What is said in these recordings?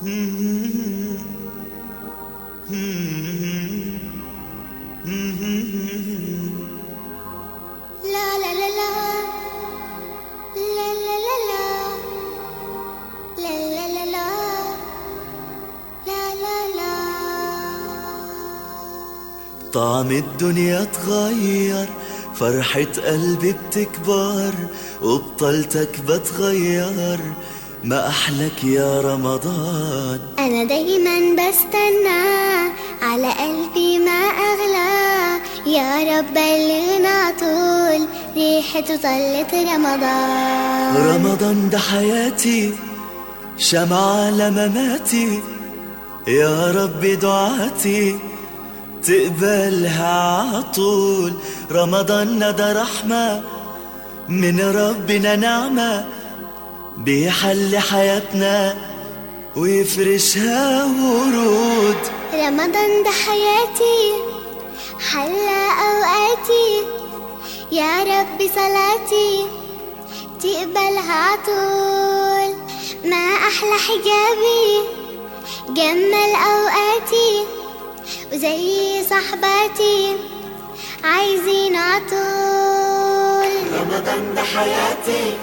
La la la la La la la la La la la la La la la طعم الدنيا اتغير فرحة قلبي بتكبر وبطلتك بتغير ما أحلك يا رمضان أنا دايما بستنى على قلبي ما أغلى يا رب بلغنا طول ريحته طلت رمضان رمضان ده حياتي شمعة لمماتي يا رب دعاتي تقبلها عطول رمضان ده رحمة من ربنا نعمة بيحل حياتنا ويفرشها ورود رمضان ده حياتي حلى أوقاتي يا رب صلاتي تقبلها عطول ما أحلى حجابي جمل أوقاتي وزي صحباتي عايزين عطول رمضان ده حياتي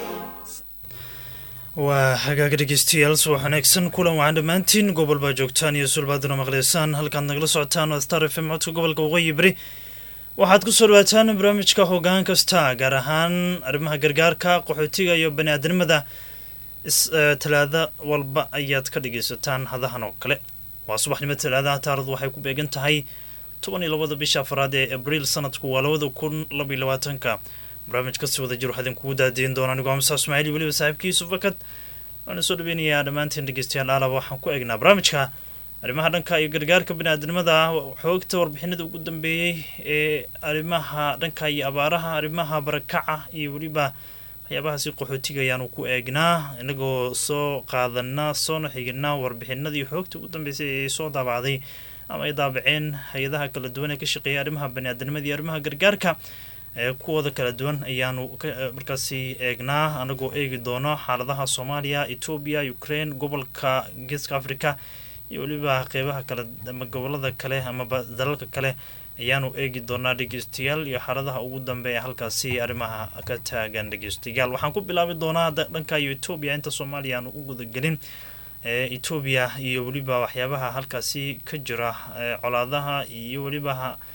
waa hagaaga dhegeystayaal subax wanaagsan kulan waxaan dhammaantiin gobol baa joogtaan iyo sulbaaduna maqleysaan halkaad nagala socotaan waa star f m codka gobolka waqooyi beri waxaad ku soo dhawaataan barnaamijka hoggaan kasta gaar ahaan arrimaha gargaarka qaxootiga iyo bani aadamada talaada walba ayaad ka dhegeysataan hadahan oo kale waa subaxnimo talaadaha taaradu waxay ku beegan tahay toban iyo labada bisha afraad ee abriil sanadku waa labada kun labaiyo labaatanka barnaamij kasii wada jir waxaa idinkugu daadiin doona anigoo amsa ismaaciil iyo weliba saaxiibkii yusuf fakad waana soo dhaweynayaa dhammaantiin dhegeystayaal aalaba waxaan ku eegnaa barnaamijka arrimaha dhanka iyo gargaarka biniaadamada xoogta warbixinada ugu dambeeyey ee arrimaha dhanka iyo abaaraha arrimaha barakaca iyo weliba waxyaabahaasi qaxootiga ayaanu ku eegnaa inagoo soo qaadanaa soona xiginaa warbixinadii xoogta ugu dambeysay ee soo daabacday ama ay daabaceen hay-adaha kala duwan ee ka shaqeeya arrimaha baniaadamada iyo arrimaha gargaarka kuwooda kala duwan ayaanu markaasi eegnaa anagoo eegi doono xaaladaha soomaaliya etoobiya ukraine gobolka geeska africa iyo weliba qeybaha kale ama gobolada kale amaba dalalka kale ayaanu eegi doonaa dhegeystayaal iyo xaaladaha ugu dambeeya halkaasi arrimaha ka taagan dhegeystayaal waxaan ku bilaabi doonaa dhanka iyo etoobiya inta soomaaliya aanu u gudagelin etoobiya iyo weliba waxyaabaha halkaasi ka jira colaadaha iyo weliba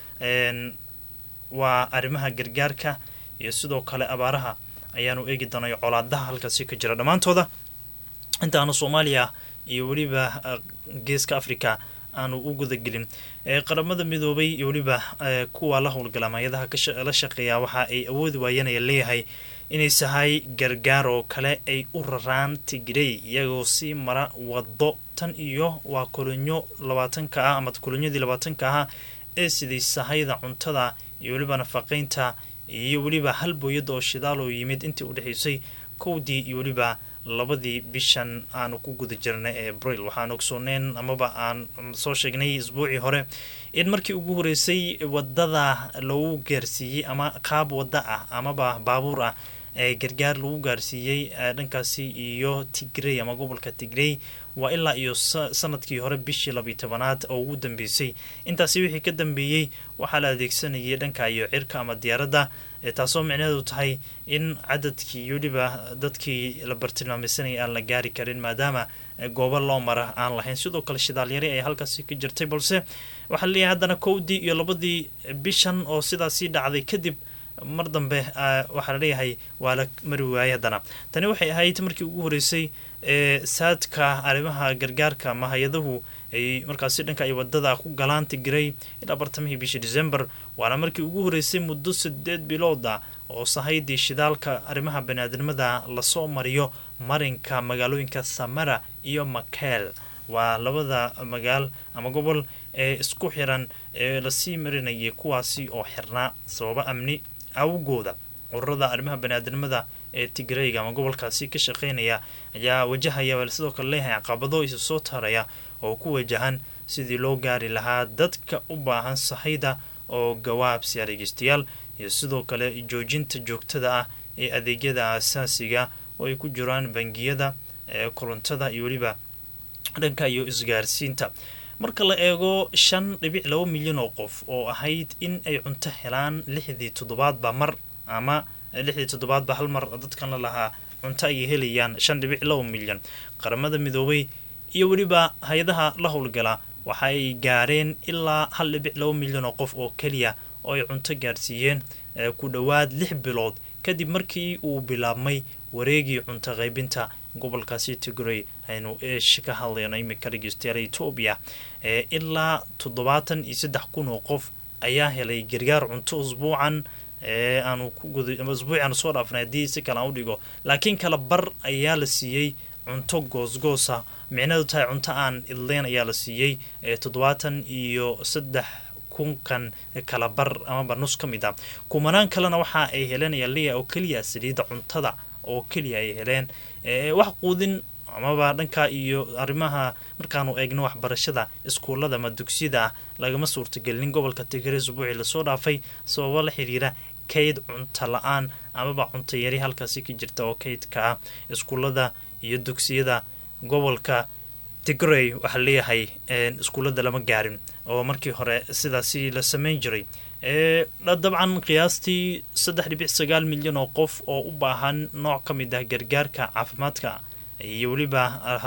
waa arrimaha gargaarka iyo sidoo kale abaaraha ayaanu eegi doonay colaadaha halkaasi ka jira dhammaantooda intaanu soomaaliya iyo weliba geeska africa aanu u gudagelin qaramada midoobay iyo weliba kuwa la howlgala hay-adaha la shaqeeya waxa ay awoodi waayanaya leeyahay inay sahay gargaar oo kale ay u raraan tigrey iyagoo sii mara wado tan iyo waa kolonyo labaatanka ah ama kolonyadii labaatanka ahaa ee siday sahayda cuntada iyo weliba nafaqeynta iyo weliba hal booyada oo shidaal oo yimid intii u dhexeysay kowdii iyo weliba labadii bishan aanu ku guda jirnay ee abril waxaan ogsooneyn amaba aan soo sheegnay isbuucii hore in markii ugu horeysay wadada lagu gaarsiiyey ama qaab wada ah amaba baabuur ah ee gargaar lagu gaarsiiyey dhankaasi iyo tigrey ama gobolka tigrey waa ilaa iyo sanadkii hore bishii labiyi tobanaad oo ugu dambeysay intaasi wixii ka dambeeyey waxaa la adeegsanayay dhanka iyo cirka ama diyaaradda taasoo micnaheedu tahay in cadadkii iyo weliba dadkii la bartilmaameysanayay aan la gaari karin maadaama goobo loo mara aan lahayn sidoo kale shidaalyari ayaa halkaasi ka jirtay balse waxaa laleeyahay haddana kowdii iyo labadii bishan oo sidaasii dhacday kadib mar dambe waxaa laleeyahay waa la mari waayay haddana tani waxay ahayd markii ugu horeysay ee saadka arrimaha gargaarka ama hay-adahu ay markaasi dhanka ay wadada ku galaan tigiray ilaa bartamihii bishii december waana markii ugu horeysay muddo sideed bilooda oo sahaydii shidaalka arrimaha baniaadamada lasoo mariyo marinka magaalooyinka samara iyo makeel waa labada magaal ama gobol ee isku xiran ee lasii marinayay kuwaasi oo xirnaa sababo amni awgooda ururada arrimaha baniaadamada ee tigreyga ama gobolkaasi ka shaqeynaya ayaa wajahaya sidoo kale leeyahay caqabado isa soo taraya oo ku wajahan sidii loo gaari lahaa dadka u baahan sahayda oo gawaabsiya dhegeystayaal iyo sidoo kale joojinta joogtada ah ee adeegyada asaasiga oo ay ku jiraan bangiyada ee korontada iyo weliba dhanka iyo isgaarsiinta marka la eego shan dhibic laba milyan oo qof oo ahayd in ay cunto helaan lixdii toddobaadba mar ama lixdii toddobaadba hal mar dadkan la lahaa cunto ayay helayaan shan dhibic laba milyan qaramada midoobay iyo weliba hay-adaha la howlgala waxa ay gaareen ilaa hal dhibic laba milyan oo qof oo keliya oo ay cunto gaarsiiyeen ku dhowaad lix bilood kadib markii uu bilaabmay wareegii cunto qaybinta gobolkaasi tigray aynu eesh ka hadlayno imika dhegeystayaal etoobiya ilaa toddobaatan iyo saddex kun oo qof ayaa helay gargaar cunto usbuucan aanu usbuucan soo dhaafnay haddii si kale aan u dhigo laakiin kala bar ayaa la siiyey cunto goosgoosa micnadu tahay cunto aan idleyn ayaa la siiyey toddobaatan iyo saddex kunkan kala bar amaba nus ka mid ah kumanaan kalena waxa ay heleen ayaa leeyahay oo keliya saliidda cuntada oo keliya ay heleen wax quudin amaba dhanka iyo arrimaha markaanu eegno waxbarashada iskuullada ama dugsiyada ah lagama suurtagelinin gobolka tigray usbuucii lasoo dhaafay sababo la xiriira kayd cunto la-aan amaba cunto yari halkaasi ka jirta oo kaydka ah iskuullada iyo dugsiyada gobolka tigray waxaa leeyahay iskuullada lama gaarin oo markii hore sidaasi la sameyn jiray dabcan qiyaastii saddex dhibic sagaal milyan oo qof oo u baahan nooc ka mid ah gargaarka caafimaadka iyo weliba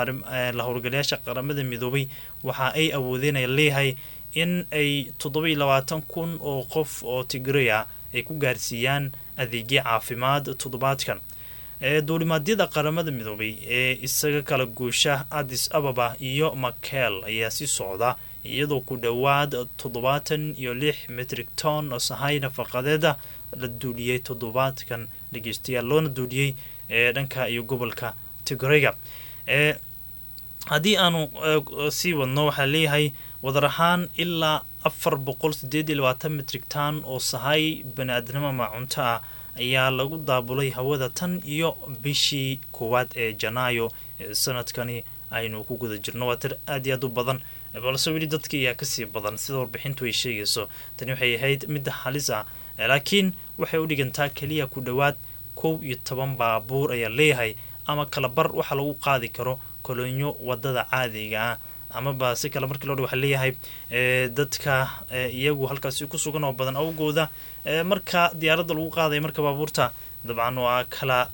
la howlgalayaasha qaramada midoobay waxa ay awoodeen ay leeyahay in ay toddobai labaatan kun oo qof oo tigray ah ay ku gaarsiiyaan adeegyo caafimaad toddobaadkan duulimaadyada qaramada midoobay ee isaga kala guusha addis ababa iyo makel ayaa si socda iyadoo ku dhowaad toddobaatan iyo lix metrik ton oo sahay nafaqadeeda la duuliyey toddobaadkan dhegeystayaal loona duuliyey ee dhanka iyo gobolka tigrayga ee haddii aanu sii wadno waxaa leeyahay wadar ahaan ilaa afar boqol sideed iyo labaatan metrik ton oo sahay bani-aadnimo ama cunto ah ayaa lagu daabulay hawada tan iyo bishii koowaad ee janaayo ee sanadkani aynu ku guda jirno waa tir aad iyo aad u badan balse weli dadka ayaa kasii badan sida warbixintu ay sheegayso tani waxay ahayd midda halis ah laakiin waxay u dhigantaa keliya ku dhowaad kow iyo toban baabuur ayaa leeyahay ama kalabar waxa lagu qaadi karo kolonyo wadada caadiga ah amaba si kale markii loo dh waxaa leeyahay dadka iyagu halkaasi ku sugan oo badan awgooda marka diyaaradda lagu qaadaya marka baabuurta dabcan waa kala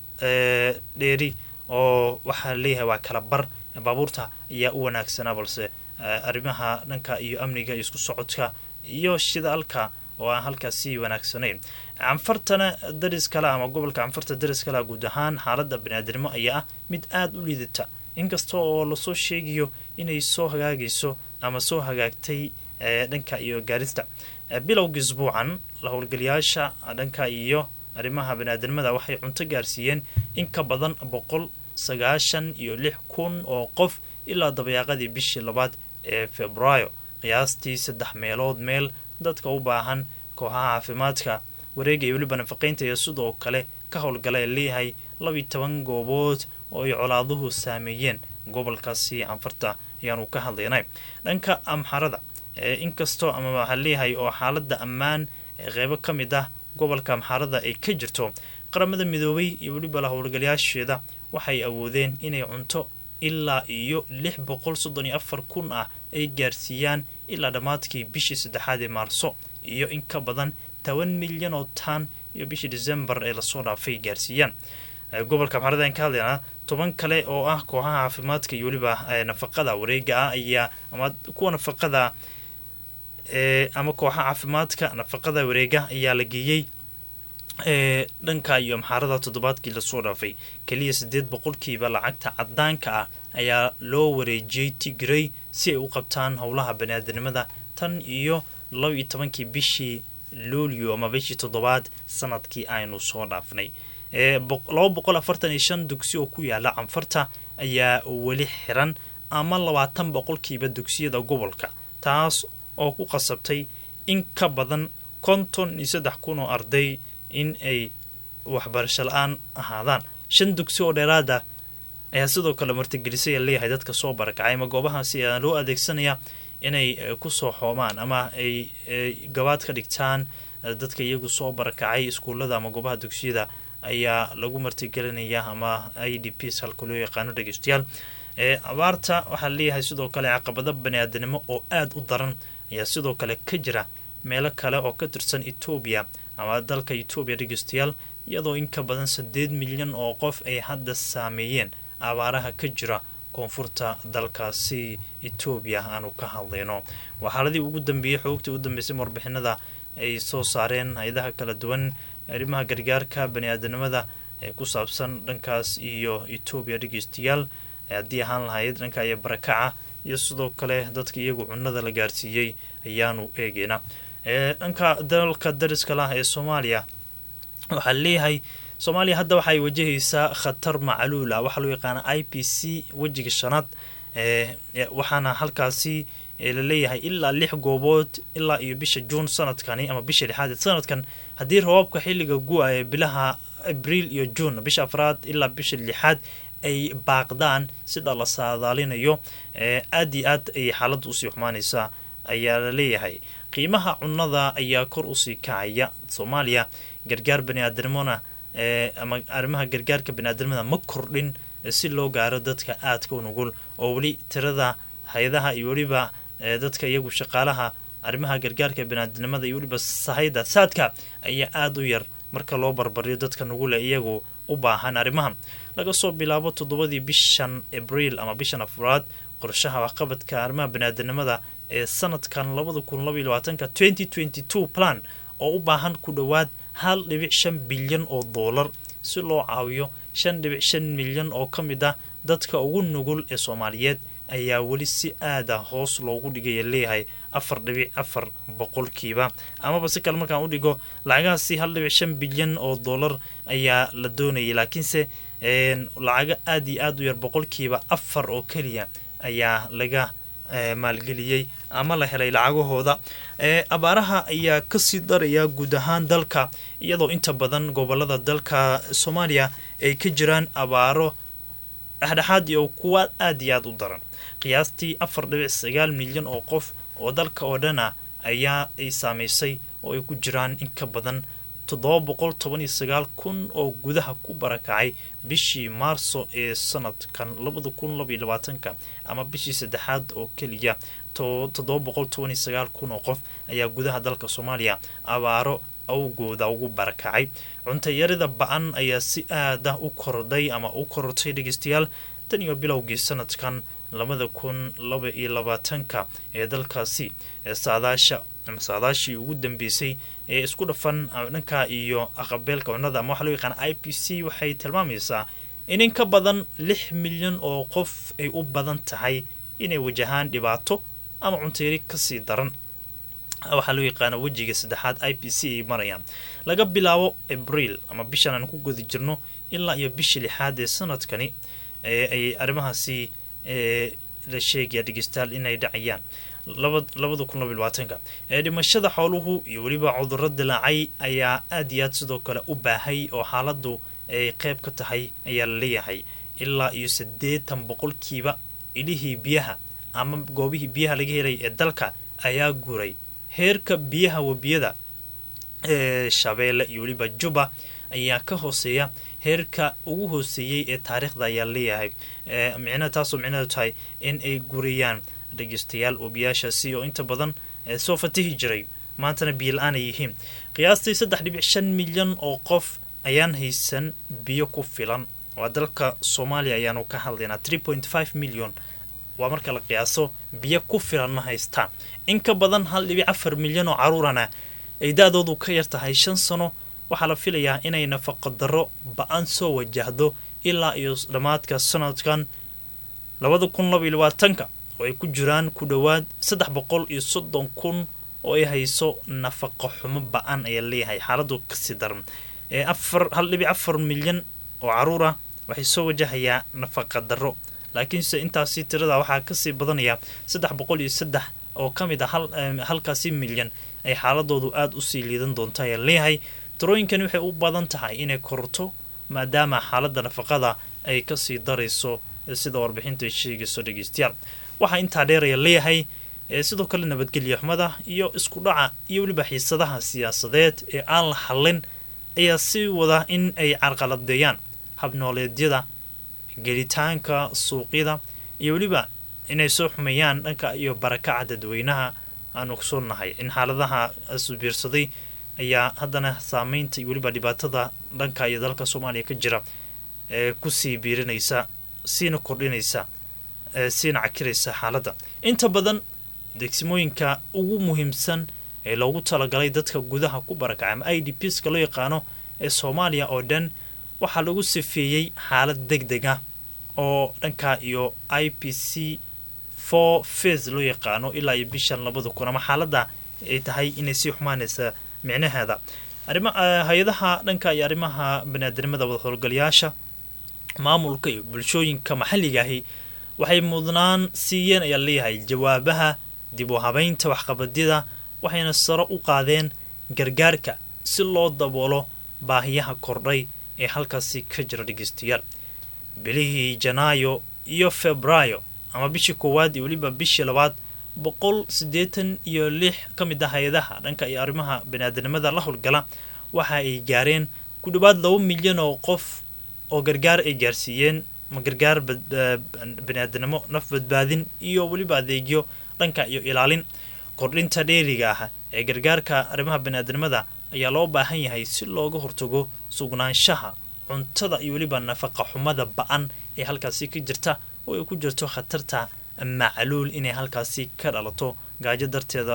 dheeri oo waxaa leeyahay waa kala bar baabuurta ayaa u wanaagsanaa balse arrimaha dhanka iyo amniga iyo isku socodka iyo shidaalka oo aan halkaasi wanaagsanayn canfartana daris kale ama gobolka canfarta daris kale guud ahaan xaaladda baniaadnimo ayaa ah mid aada u liidata inkasta oo lasoo sheegayo inay soo hagaagayso ama soo hagaagtay dhanka iyo gaarista bilowga isbuucan la howlgalayaasha dhanka iyo arrimaha baniaadnimada waxay cunto gaarsiiyeen in ka badan boqol sagaashan iyo lix kun oo qof ilaa dabayaaqadii bishii labaad ee februaayo qiyaastii saddex meelood meel dadka u baahan kooxaha caafimaadka wareega iyo weliba nafaqaynta iyo sidoo kale ka howlgala ee leeyahay labiyi toban goobood oo ay colaaduhu saameeyeen gobolkaasi canfarta ayaanu ka hadlaynay dhanka amxarada inkastoo ama waxaa leeyahay oo xaaladda ammaan ee qeybo ka mid ah gobolka amxarada ay ka jirto qaramada midoobay iyo weliba la howlgalayaasheeda waxay awoodeen inay cunto ilaa iyo lix boqol soddon iyo afar kun ah ay gaarsiiyaan ilaa dhammaadkii bishii saddexaad ee maarso iyo in ka badan toban milyan oo taan iyo bishii decembar ee lasoo dhaafay gaarsiiyaan gobolka amxarada aan ka hadlaynaa toban kale oo ah kooxaha caafimaadka iyo weliba nafaqada wareega ah ayaa ama kuwa nafaqada ama kooxaha caafimaadka nafaqada wareega ayaa la geeyey dhanka iyo amxaarada toddobaadkii lasoo dhaafay keliya siddeed boqolkiiba lacagta cadaanka ah ayaa loo wareejiyey tigray si ay u qabtaan howlaha baniaadanimada tan iyo laba iyo tobankii bishii luulyo ama bishii toddobaad sanadkii aynu soo dhaafnay laba boqol afartan iyo shan dugsi oo ku yaala canfarta ayaa weli xiran ama labaatan boqolkiiba dugsiyada gobolka taas oo ku qasabtay in ka badan konton iyo saddex kun oo arday in ay waxbarasho la-aan ahaadaan shan dugsi oo dheeraada ayaa sidoo kale martigelisay leeyahay dadka soo barakacay ama goobahaasi ayaa loo adeegsanaya inay kusoo xoomaan ama ay gabaad ka dhigtaan dadka iyagu soo barakacay iskuullada ama goobaha dugsiyada ayaa lagu martigelinaya ama i d p halka loo yaqaano dhegeystayaal abaarta waxaa leeyahay sidoo kale caqabado bani-aadanimo oo aada u daran ayaa sidoo kale ka jira meelo kale oo ka tirsan etoobiya ama dalka etoobiya dhegeystayaal iyadoo in ka badan saddeed milyan oo qof ay hadda saameeyeen abaaraha ka jira koonfurta dalkaasi etoobiya aanu ka hadlayno waa xaaladii ugu dambeeyey xoogtii ugu dambeysay warbixinada ay soo saareen hay-adaha kala duwan arrimaha gargaarka bani-aadanimada ee ku saabsan dhankaas iyo etoobiya dhegeystayaal haddii ahaan lahayd dhanka iyo barakaca iyo sidoo kale dadka iyagu cunada la gaarsiiyey ayaanu eegeynaa dhanka dalka dariska lah ee soomaaliya waxaa leeyahay soomaaliya hadda waxaay wajahaysaa khatar macluul ah waxaa loo yaqaana i p c wejiga shanaad waxaana halkaasi laleeyahay ilaa lix goobood ilaa iyo bisha juun sanadkani ama bisha lixaad sanadkan haddii rabaabka xilliga gu-a ee bilaha abriil iyo juun bisha afraad ilaa bisha lixaad ay baaqdaan sida la saadaalinayo aada iyo aad ayay xaaladda usii xumaanaysaa ayaa la leeyahay qiimaha cunnada ayaa kor usii kacaya soomaaliya gargaar bani-aadanimona ama arrimaha gargaarka bani-aadanimada ma kordhin si loo gaaro dadka aadka u nugul oo weli tirada hay-adaha iyo weliba dadka iyagu shaqaalaha arrimaha gargaarka bani-aadanimada iyo weliba sahayda saadka ayaa aada u yar marka loo barbariyo dadka nugule iyagu u baahan arrimahan laga soo bilaabo toddobadii bishan abriil ama bishan afraad qorshaha waxqabadka arrimaha bani-aadanimada ee sanadkan labada kun labaiy labaatanka twenty twenty two plan oo u baahan ku dhowaad hal dhibic shan bilyan oo doolar si loo caawiyo shan dhibic shan milyan oo ka mid ah dadka ugu nugul ee soomaaliyeed ayaa weli si aada hoos loogu dhigaya leeyahay afar dhibic afar boqolkiiba amaba si kale markaan u dhigo lacagahaasi hal dhibic shan bilyan oo doolar ayaa la doonayay laakiinse lacago aada iyo aada u yar boqolkiiba afar oo keliya ayaa laga maalgeliyey ama la helay lacagahooda abaaraha ayaa kasii daraya guud ahaan dalka iyadoo inta badan gobolada dalka soomaaliya ay ka jiraan abaaro dhexdhexaad iyo kuwa aada iyo aada u daran qiyaastii afar dhibic sagaal milyan oo qof oo dalka oo dhana ayaa ay saamaysay oo ay ku jiraan in ka badan toddoba boqol toban iyo sagaal kun oo gudaha ku barakacay bishii maarso ee sanadkan labada kun labaiyo labaatanka ama bishii saddexaad oo keliya toddoba boqol toban iyo sagaal kun oo qof ayaa gudaha dalka soomaaliya abaaro awgooda ugu barakacay cuntayarida ba-an ayaa si aada u kordhay ama u korortay dhegeystayaal tan iyo bilowgii sanadkan labada kun laba iyo labaatanka ee dalkaasi saadaasha saadaashii ugu dambeysay ee isku dhafan dhanka iyo aqabeelka cunnada ama waxaa loo yaqaana i p c waxay tilmaamaysaa in in ka badan lix milyan oo qof ay u badan tahay inay wajahaan dhibaato ama cuntayari kasii daran waxaa loo yaqaana wejiga saddexaad i p c ay marayaan laga bilaabo abriil ama bishan aan ku guda jirno ilaa iyo bisha lixaad ee sanadkani ayay arrimahaasi la sheegaya dhegeystayaal inay dhacayaan labada kun laba labaatanka dhimashada xooluhu iyo weliba cuduro dilaacay ayaa aada iyo aad sidoo kale u baahay oo xaaladu ay qeyb ka tahay ayaa la leeyahay ilaa iyo siddeetan boqolkiiba ilihii biyaha ama goobihii biyaha laga helay ee dalka ayaa guuray heerka biyaha webiyada ee shabeelle iyo weliba juba ayaa ka hooseeya heerka ugu hooseeyey ee taariikhda ayaa leeyahay micnaha taasoo micnaheedu tahay in ay gurayaan dhegeystayaal webiyaashaasi oo inta badan soo fatihi jiray maantana biyo la-aan ay yihiin qiyaastii saddex dhibic shan milyan oo qof ayaan haysan biyo ku filan waa dalka soomaaliya ayaanu ka hadlaynaa three point five million waa marka la qiyaaso biyo ku filan ma haystaan in ka badan hal dhibic afar milyan oo caruurana ay da-doodu ka yar tahay shan sano waxaa la filayaa inay nafaqo darro ba-an soo wajahdo ilaa iyo dhammaadka sanadkan labada kun laba iyo labaatanka oo ay ku jiraan ku dhowaad saddex boqol iyo soddon kun oo ay hayso nafaqo xumo ba-an ayaa leeyahay xaaladu kasii daran afar hal dhibic afar milyan oo caruur ah waxay soo wajahayaa nafaqa darro laakiinse intaasi tirada waxaa kasii badanaya saddex boqol iyo saddex oo ka mid a halkaasi milyan ay xaaladoodu aada usii liidan doonta ayaa leeyahay tirooyinkani waxay u badan tahay inay korto maadaama xaaladda nafaqada ay kasii darayso sida warbixinta ay sheegayso dhegeystayaal waxaa intaa dheeraya leeyahay sidoo kale nabadgelya xumada iyo isku dhaca iyo weliba xiisadaha siyaasadeed ee aan la xallin ayaa si wada in ay carqaladeeyaan habnooleedyada gelitaanka suuqyada iyo weliba inay soo xumeeyaan dhanka iyo barakaca dadweynaha aanu kusoonahay in xaaladaha isbiirsaday ayaa haddana saameynta iyo weliba dhibaatada dhanka iyo dalka soomaaliya ka jira ee kusii biirinaysa siina kordhinaysa ee siina cakiraysa xaaladda inta badan degsimooyinka ugu muhiimsan ee loogu talagalay dadka gudaha ku barakacay ama i d pska loo yaqaano ee soomaaliya oo dhan waxaa lagu sifeeyey xaalad deg deg ah oo dhanka iyo i p c for fas loo yaqaano ilaa iyo bishan labada kun ama xaaladda ay tahay inay sii xumaanaysa micnaheeda arima hay-adaha dhanka iyo arrimaha baniaadanimada wada howlgalayaasha maamulka iyo bulshooyinka maxalliga ahi waxay mudnaan siiyeen ayaa leeyahay jawaabaha dib u habeynta waxqabadyada waxayna saro u qaadeen gargaarka si loo daboolo baahiyaha kordhay ee halkaasi ka jira dhegeystayaal bilihii janaayo iyo febraayo ama bishii koowaad iyo weliba bishii labaad boqol siddeetan iyo lix ka mid ah hay-adaha dhanka iyo arrimaha baniaadanimada la howlgala waxa ay gaareen ku dhowaad laba milyan oo qof oo gargaar ay gaarsiiyeen ma gargaar baniaadanimo naf badbaadin iyo weliba adeegyo dhanka iyo ilaalin kordhinta dheeriga ah ee gargaarka arrimaha baniaadanimada ayaa loo baahan yahay si looga hortago sugnaanshaha cuntada iyo weliba nafaqa xumada ba-an ee halkaasi ka jirta oo ay ku jirto khatarta macluul inay halkaasi ka dhalato gaajo darteeda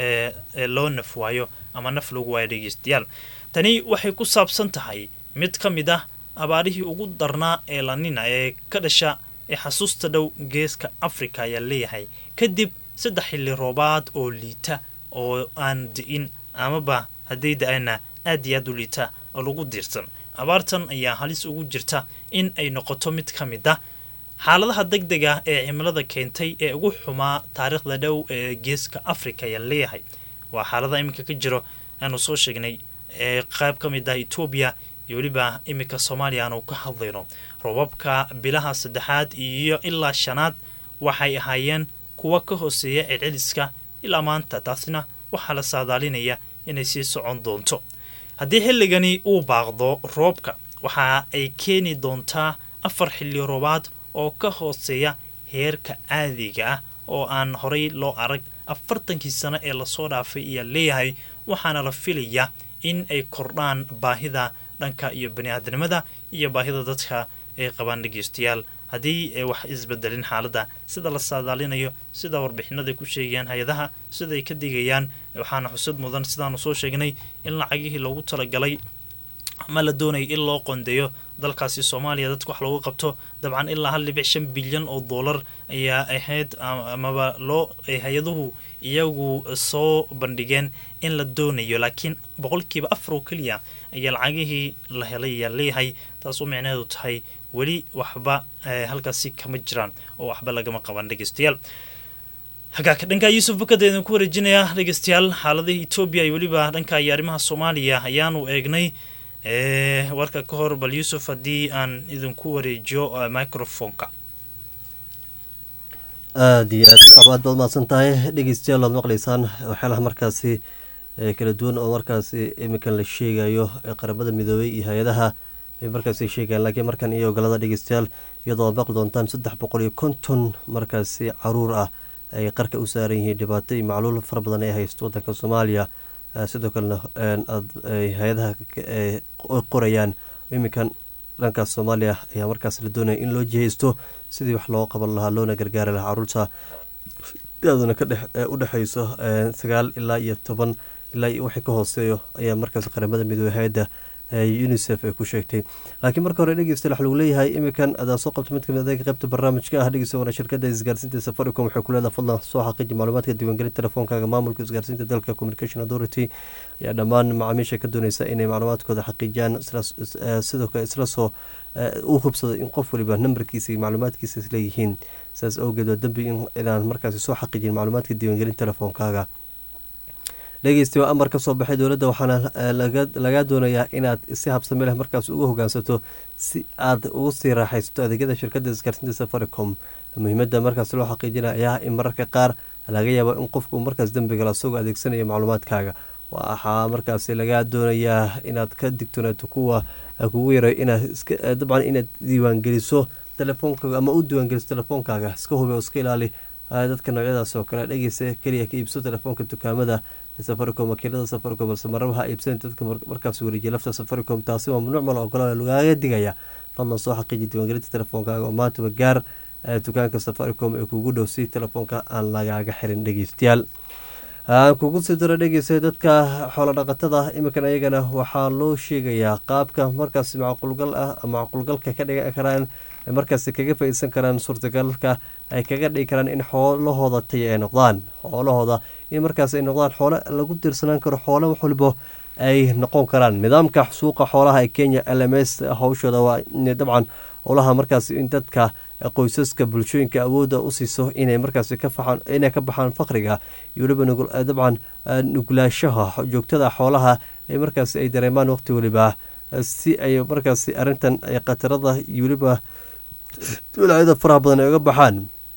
ee loo naf waayo ama naf lagu waayo dhegeystayaal tani waxay ku saabsan tahay mid ka mid ah abaarihii ugu darnaa ee lanina ee ka dhasha ee xasuusta dhow geeska africa ayaa leeyahay kadib saddex xilli roobaad oo liita oo aan di'in amaba hadday da-ana aad iyo aad u liita oo lagu diirsan abaartan ayaa halis ugu jirta in ay noqoto mid ka mid ah xaaladaha deg deg ah ee cimilada keentay ee ugu xumaa taariikhda dhow ee geeska africa ayaa leeyahay waa xaalada iminka ka jiro aanu soo sheegnay ee qayb ka mid ah etoobiya iyo weliba iminka soomaaliya aanu ka hadlayno robabka bilaha saddexaad iyo ilaa shanaad waxay ahaayeen kuwa ka hooseeya celceliska ilaa maanta taasna waxaa la saadaalinaya inay sii socon doonto haddii xilligani uu baaqdo roobka waxa ay keeni doontaa afar xilli roobaad oo ka hooseeya heerka caadiga ah oo aan horay loo arag afartankii sano ee lasoo dhaafay ayaa leeyahay waxaana la filayaa in ay kordhaan baahida dhanka iyo bani-aadanimada iyo baahida dadka ay qabaan dhegeystayaal haddii wax isbedelin xaaladda sida la saadaalinayo sida warbixinaday ku sheegayaan hay-adaha sidaay ka digayaan waxaana xusad mudan sidaanu soo sheegnay in lacagihii loogu talagalay ama la doonaya in loo qondeeyo dalkaasi soomaaliya dadka wax loogu qabto dabcan ilaa hal dhibic shan bilyan oo dollar ayaa ahayd amaba loo hay-aduhu iyagu soo bandhigeen in la doonayo laakiin boqolkiiba afar oo keliya ayaa lacagihii la helay ayaa leeyahay taasoo micnaheedu tahay weli waxba halkaasi kama jiraan oo waxba lagama qaban dhegeystayaal hagaaka dhanka yuusuf bakada idinku wareejinaya dhegeystayaal xaaladihii etoobiya iyo weliba dhanka iyo arrimaha soomaaliya ayaanu eegnay warka ka hor bal yuusuf haddii aan idinku wareejiyo microfonka aada iyo aad aad baad mahadsan tahay dhegeystayaal aad maqlaysaan waxyaalaha markaasi kala duwan oo markaasi iminkan la sheegayo ee qaramada midoobay iyo hay-adaha ay markaasi sheegayaan laakiin markan iyo ogolada dhegeystayaal iyadoo aad maqli doontaan saddex boqol iyo konton markaasi caruur ah ay qarka u saaran yihiin dhibaato iyo macluul fara badan ay haysto wadanka soomaaliya sidoo kalena hay-adaha qorayaan iminkan dhankaas soomaaliya ayaa markaas la doonaya in loo jihaysto sidii wax looga qaban lahaa loona gargaari lahaa caruurta daaduna u dhexeyso sagaal ilaa iyo toban ilaa iyo wixii ka hooseeyo ayaa markaas qaramada midoobey hay-adda unisef ay ku sheegtay laakiin marka hore dhegeysta waxa lagu leeyahay iminkan adaa soo qabta mid kamid adeega qaybta barnaamijka ah dhegeysta wana shirkada isgaarsiinta safaricom waxay ku leedahay fadlan soo xaqiiji macluumaadka diiwaangelin telefoonkaaga maamulka isgaarsiinta dalka communication authority ayaa dhammaan macaamiisha ka dooneysa inay macluumaadkooda xaqiijiyaan sidoo kale isla soo u hubsado in qof waliba nambarkiisa iyo macluumaadkiisa isleeyihiin saas awgeed waa dembi inaan markaasi soo xaqiijin macluumaadka diiwaangelin telefoonkaaga dhegeysta waa amar ka soo baxay dowladda waxaana lagaa doonayaa inaad si habsame leh markaas uga hogaansato si aad ugu sii raaxaysato adeegyada shirkadda isgaarsiinta safaricom muhiimada markaas loo xaqiijinaya ayaa in mararka qaar laga yaabo in qofku markaas dembigal asagoo adeegsanaya macluumaadkaaga waxaa markaasi lagaa doonayaa inaad ka digtoonaato kuwa kugu yaray inaad iska dabcan inaad diiwaangeliso telefoonkaga ama u diiwaangeliso telefoonkaaga iska hubi oo iska ilaali dadka noocyadaas oo kale dhegeysa keliya ka iibso telefoonka dukaamada safaricom wakiilada safaricom balse maraba ha iibsan dadka markaas wareejiya lafta safaricom taasi waa mamnuuc mal ogolaa lagaaga digaya fadlan soo xaqiiji diiwaangelinta telefoonkaaga oo maantaba gaar dukaanka safaricom ee kugu dhow si telefoonka aan lagaaga xirin dhegeystayaal aan kugu sii daro dhegeysa dadka xoolo dhaqatada iminkan ayagana waxaa loo sheegayaa qaabka markaas macquulgal ah macquulgalka ka dhigan karaan markaas kaga faa-iidsan karaan suurtagalka ay kaga dhigi karaan in xoolahooda taya ay noqdaan xoolahooda in markaas ay noqdaan xoolo lagu tiirsanaan karo xoolo wax walibo ay noqon karaan nidaamka suuqa xoolaha ee kenya l m s hawshooda waa dabcan howlaha markaas in dadka qoysaska bulshooyinka awoodda u siiso inay markaas ka faxaan inay ka baxaan faqriga iyo weliba dabcan nuglaashaha joogtada xoolaha ee markaas ay dareemaan waqti weliba si ay markaas arrintan ay khatarada iyo weliba walacyada faraha badan ay uga baxaan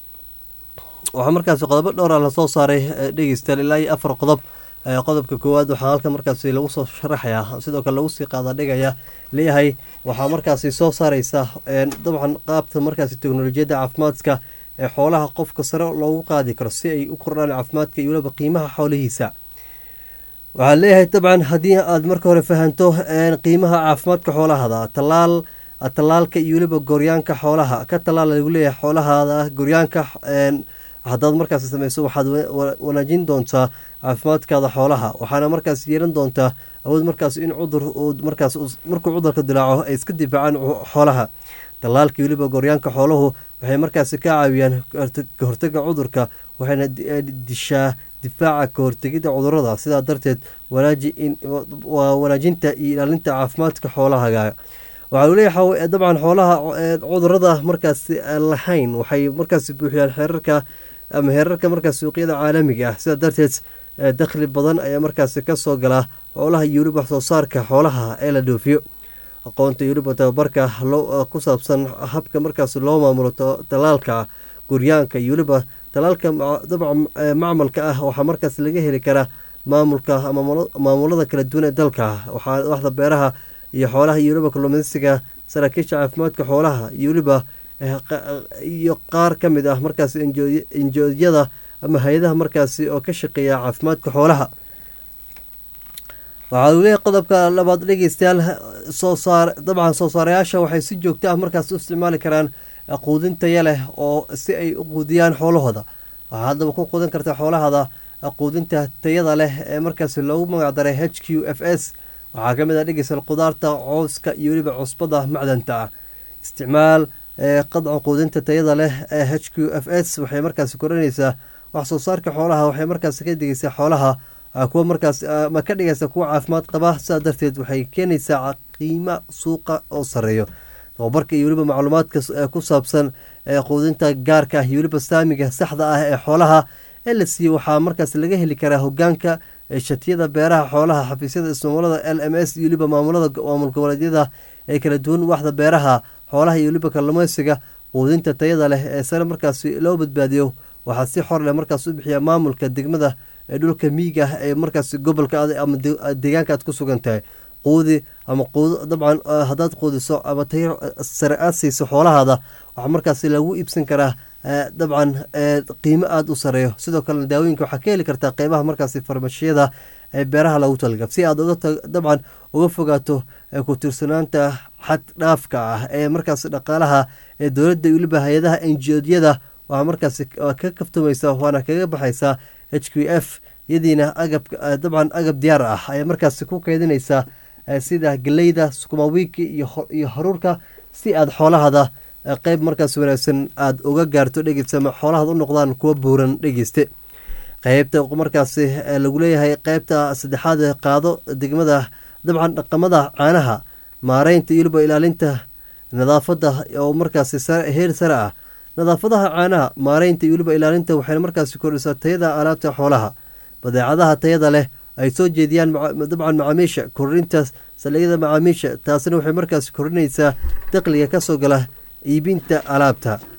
waxaa markaas qodobo dhowra lasoo saaray dhegeystayaal ilaa iyo afar qodob qodobka koowaad waxaa halkan markaasi lagu soo sharaxayaa sidoo kale lagu sii qaada dhigaya leeyahay waxaa markaasi soo saareysa dabcan qaabta markaasi teknolojiyadda caafimaadka ee xoolaha qofka sare loogu qaadi karo si ay u kordhaan caafimaadka iyo weliba qiimaha xoolihiisa waxaa leeyahay dabcan haddii aad marka hore fahanto qiimaha caafimaadka xoolahada talaal tallaalka iyo weliba goryaanka xoolaha ka tallaal lagu leeyahay xoolahaada goryaanka haddaad markaas sameyso waxaad wanaajin doontaa caafimaadkaada xoolaha waxaana markaas yeelan doontaa awood markaas in cudur markaas markuu cudurka dilaaco ay iska difaacaan xoolaha tallaalka weliba goryaanka xooluhu waxay markaasi ka caawiyaan kahortaga cudurka waxayna dishaa difaaca kahortegida cudurada sidaa darteed waa wanaajinta iyo ilaalinta caafimaadka xoolahaga waxaa uu leeyahay dabcan xoolaha cudurada markaas lahayn waxay markaas buuxiyaan xeerarka ama heerarka markaas suuqyada caalamiga ah sidaa darteed dakhli badan ayaa markaas kasoo gala xoolaha iyo weliba wax soo saarka xoolaha ee la dhoofiyo aqoonta iyo weliba tababarka ku saabsan habka markaas loo maamulo talaalka guryaanka iyo weliba talaalka dabcan macmalka ah waxaa markaas laga heli karaa maamulka ama maamulada kala duwan ee dalka waxaa waxda beeraha iyo xoolaha iyo weliba kalluumeysiga saraakiisha caafimaadka xoolaha iyo weliba iyo qaar ka mid ah markaas injoodyada ama hay-adaha markaasi oo ka shaqeeya caafimaadka xoolaha waxaa uu leeyahay qodobka labaad dhegeystayaal soo saar dabcan soo saarayaasha waxay si joogto ah markaas u isticmaali karaan quudin taya leh oo si ay u quudiyaan xoolahooda waxaa haddaba ku quudin karta xoolahada quudinta tayada leh ee markaasi loogu magacdaray h q f s waxaa ka mid ah dhegeystayaal qudaarta cooska iyo weliba cusbada macdanta ah isticmaal qadca quudinta tayada leh ee h q f s waxay markaasi koranaysaa wax soo saarka xoolaha waxay markaasi ka digeysaa xoolaha kuwa markaas ma ka dhigaysa kuwa caafimaad qaba sidaa darteed waxay keenaysaa qiimo suuqa oo sareeyo tababarka iyo weliba macluumaadka ku saabsan quudinta gaarka ah iyo weliba saamiga saxda ah ee xoolaha ee la siiyey waxaa markaas laga heli karaa hogaanka shatiyada beeraha xoolaha xafiisyada ismaamulada l m s iyo weliba maamulada maamul goboleedyada ee kala duwan waxda beeraha xoolaha iyo weliba kalluumeysiga quudinta tayada leh ee sare markaasi loo badbaadiyo waxaa si xor leh markaas u bixiya maamulka degmada ee dhulka miiga ah ee markaas gobolka ama deegaanka aad ku sugan tahay quudi ama dabcan haddaad quudiso ama tayo sare aad siiso xoolahaada waxaa markaas lagu iibsan karaa dabcan qiimo aada u sareeyo sidoo kalena daawooyinka waxaa ka heli kartaa qeybaha markaas farmashiyada ee beeraha lagu talga si aad dabcan uga fogaato ku tiirsanaanta xad dhaafka ah ee markaas dhaqaalaha ee dowladda weliba hay-adaha enjoodyada waxaa markaas ka kaftumaysa waana kaga baxaysaa h q f iyadiina agab dabcan agab diyaar ah ayaa markaas ku keydinaysaa sida galeyda sukumawiiki iyo haruurka si aad xoolahada qeyb markaas wanaagsan aada uga gaarto dhegeysama xoolahaad u noqdaan kuwa buuran dhegeyste qeybta markaas lagu leeyahay qeybta saddexaad qaado degmada dabcan dhaqamada caanaha maareynta iyo weliba ilaalinta nadaafada oo markaas heer sare ah nadaafadaha caanaha maareynta iyo weliba ilaalinta waxayna markaasi kordhisaa tayada alaabta xoolaha badeecadaha tayada leh ay soo jeediyaan dabcan macaamiisha kordhinta saldhigyada macaamiisha taasina waxay markaasi kordhinaysaa daqliga kasoo gala iibinta alaabta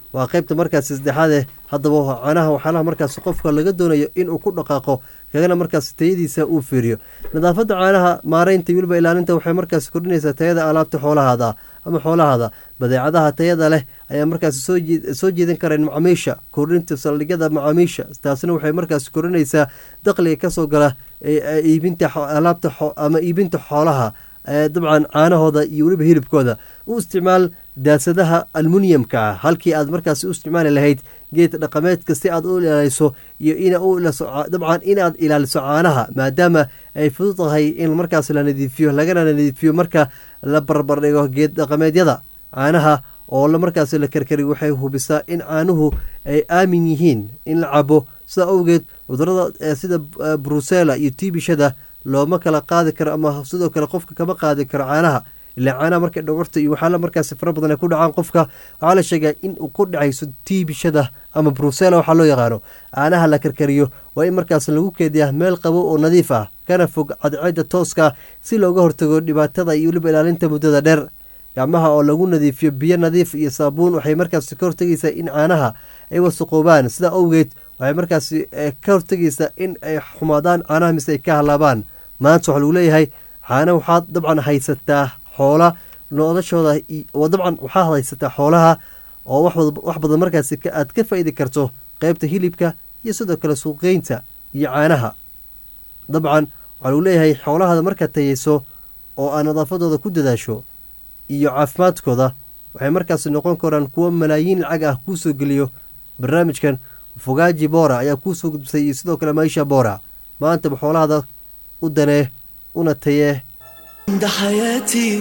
waa qeybta markaasi saddexaade haddaba caanaha waxyaalaha markaasi qofka laga doonayo inuu ku dhaqaaqo kagana markaasi tayadiisa uu fiiriyo nadaafadda caanaha maareynta weliba ilaalinta waxay markaasi kordhinaysaa tayada alaabta xoolahaada ama xoolahaada badeecadaha tayada leh ayaa markaasi soo jeedin kareen macaamiisha kordhinta saldhigyada macaamiisha taasina waxay markaasi kordhinaysaa dakhliga kasoo gala iibinta alaabta ama iibinta xoolaha dabcan caanahooda iyo weliba hilibkooda u isticmaal daasadaha almuniyamka ah halkii aad markaasi u isticmaali lahayd geed dhaqameedka si aad u ilaaliso iyo dabcan inaad ilaaliso caanaha maadaama ay fudud tahay in markaas la nadiifiyo lagana nadiifiyo marka la barbardhigo geed dhaqameedyada caanaha oo markaas la karkari waxay hubisaa in caanuhu ay aamin yihiin in la cabo sida awgeed cudurada sida brusela iyo tiibishada looma kala qaadi karo ama sidoo kale qofka kama qaadi karo caanaha ilaa caanaha markay dhogorta iyo waxaala markaasi fara badan ay ku dhacaan qofka waxaa la sheegaa in uu ku dhacayso tiibishada ama brusela waxaa loo yaqaano caanaha la karkariyo waa in markaas lagu keediyaa meel qabo oo nadiif ah kana fog cadceeda tooska si looga hortago dhibaatada iyo weliba ilaalinta muddada dheer gacmaha oo lagu nadiifiyo biyo nadiif iyo saabuun waxay markaasi ka hortegaysaa in caanaha ay wasaqoobaan sidaa awgeed waxay markaasi ka hortegaysaa in ay xumaadaan caanaha mise ay ka halaabaan maanta waxaa lagu leeyahay caana waxaad dabcan haysataa xoola noodashooda dabcan waxaad haysataa xoolaha oo wax badan markaasi aad ka faa'iidi karto qeybta hilibka iyo sidoo kale suuqgeynta iyo caanaha dabcan waxaa lagu leeyahay xoolahaada markaad tayeyso oo aad nadaafadooda ku dadaasho iyo caafimaadkooda waxay markaasi noqon karaan kuwo malaayiin lacag ah kuu soo geliyo barnaamijkan fogaaji boora ayaa kuu soo gudbisay iyo sidoo kale maisha boora maantaba xoolahaada u danee una tayee عند حياتي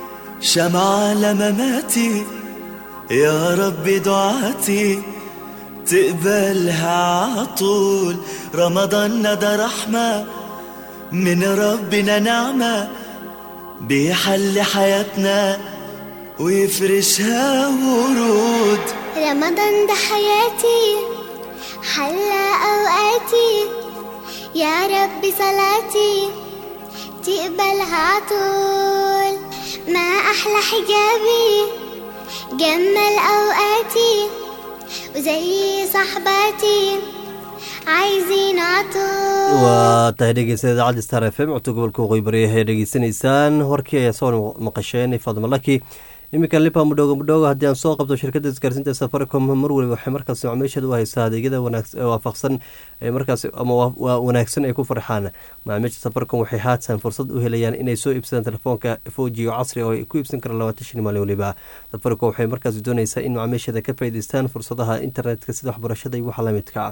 شمعة لمماتي يا رب دعاتي تقبلها عطول رمضان ده رحمة من ربنا نعمة بيحل حياتنا ويفرشها ورود رمضان ده حياتي حلى أوقاتي يا رب صلاتي تقبلها عطول ما أحلى حجابي جمل أوقاتي وزي صحباتي عايزين عطول waa tahay dhegeysta idaacadda star f m codta gobolka waqooyi bari ee dhegeysanaysaan warkii ayaa soo maqasheen fadma laki iminka lipa mudhoogo mudhoogo haddii aan soo qabto shirkadda isgaarsiinta safaricom mar waliba waxay markaasi macaamiisheeda u haysaa adeegyada waafaqsan markaas ama wanaagsan ay ku farxaan macaamiisha safaricom waxay haatan fursad u helayaan inay soo iibsadaan telefoonka fojiyo casri oo ay ku iibsan karaan labaatan shan maalin waliba safaricom waxay markaasi doonaysaa in macaamiisheeda ka faa'iidaystaan fursadaha internetka sida waxbarashada iyo waxa lamidka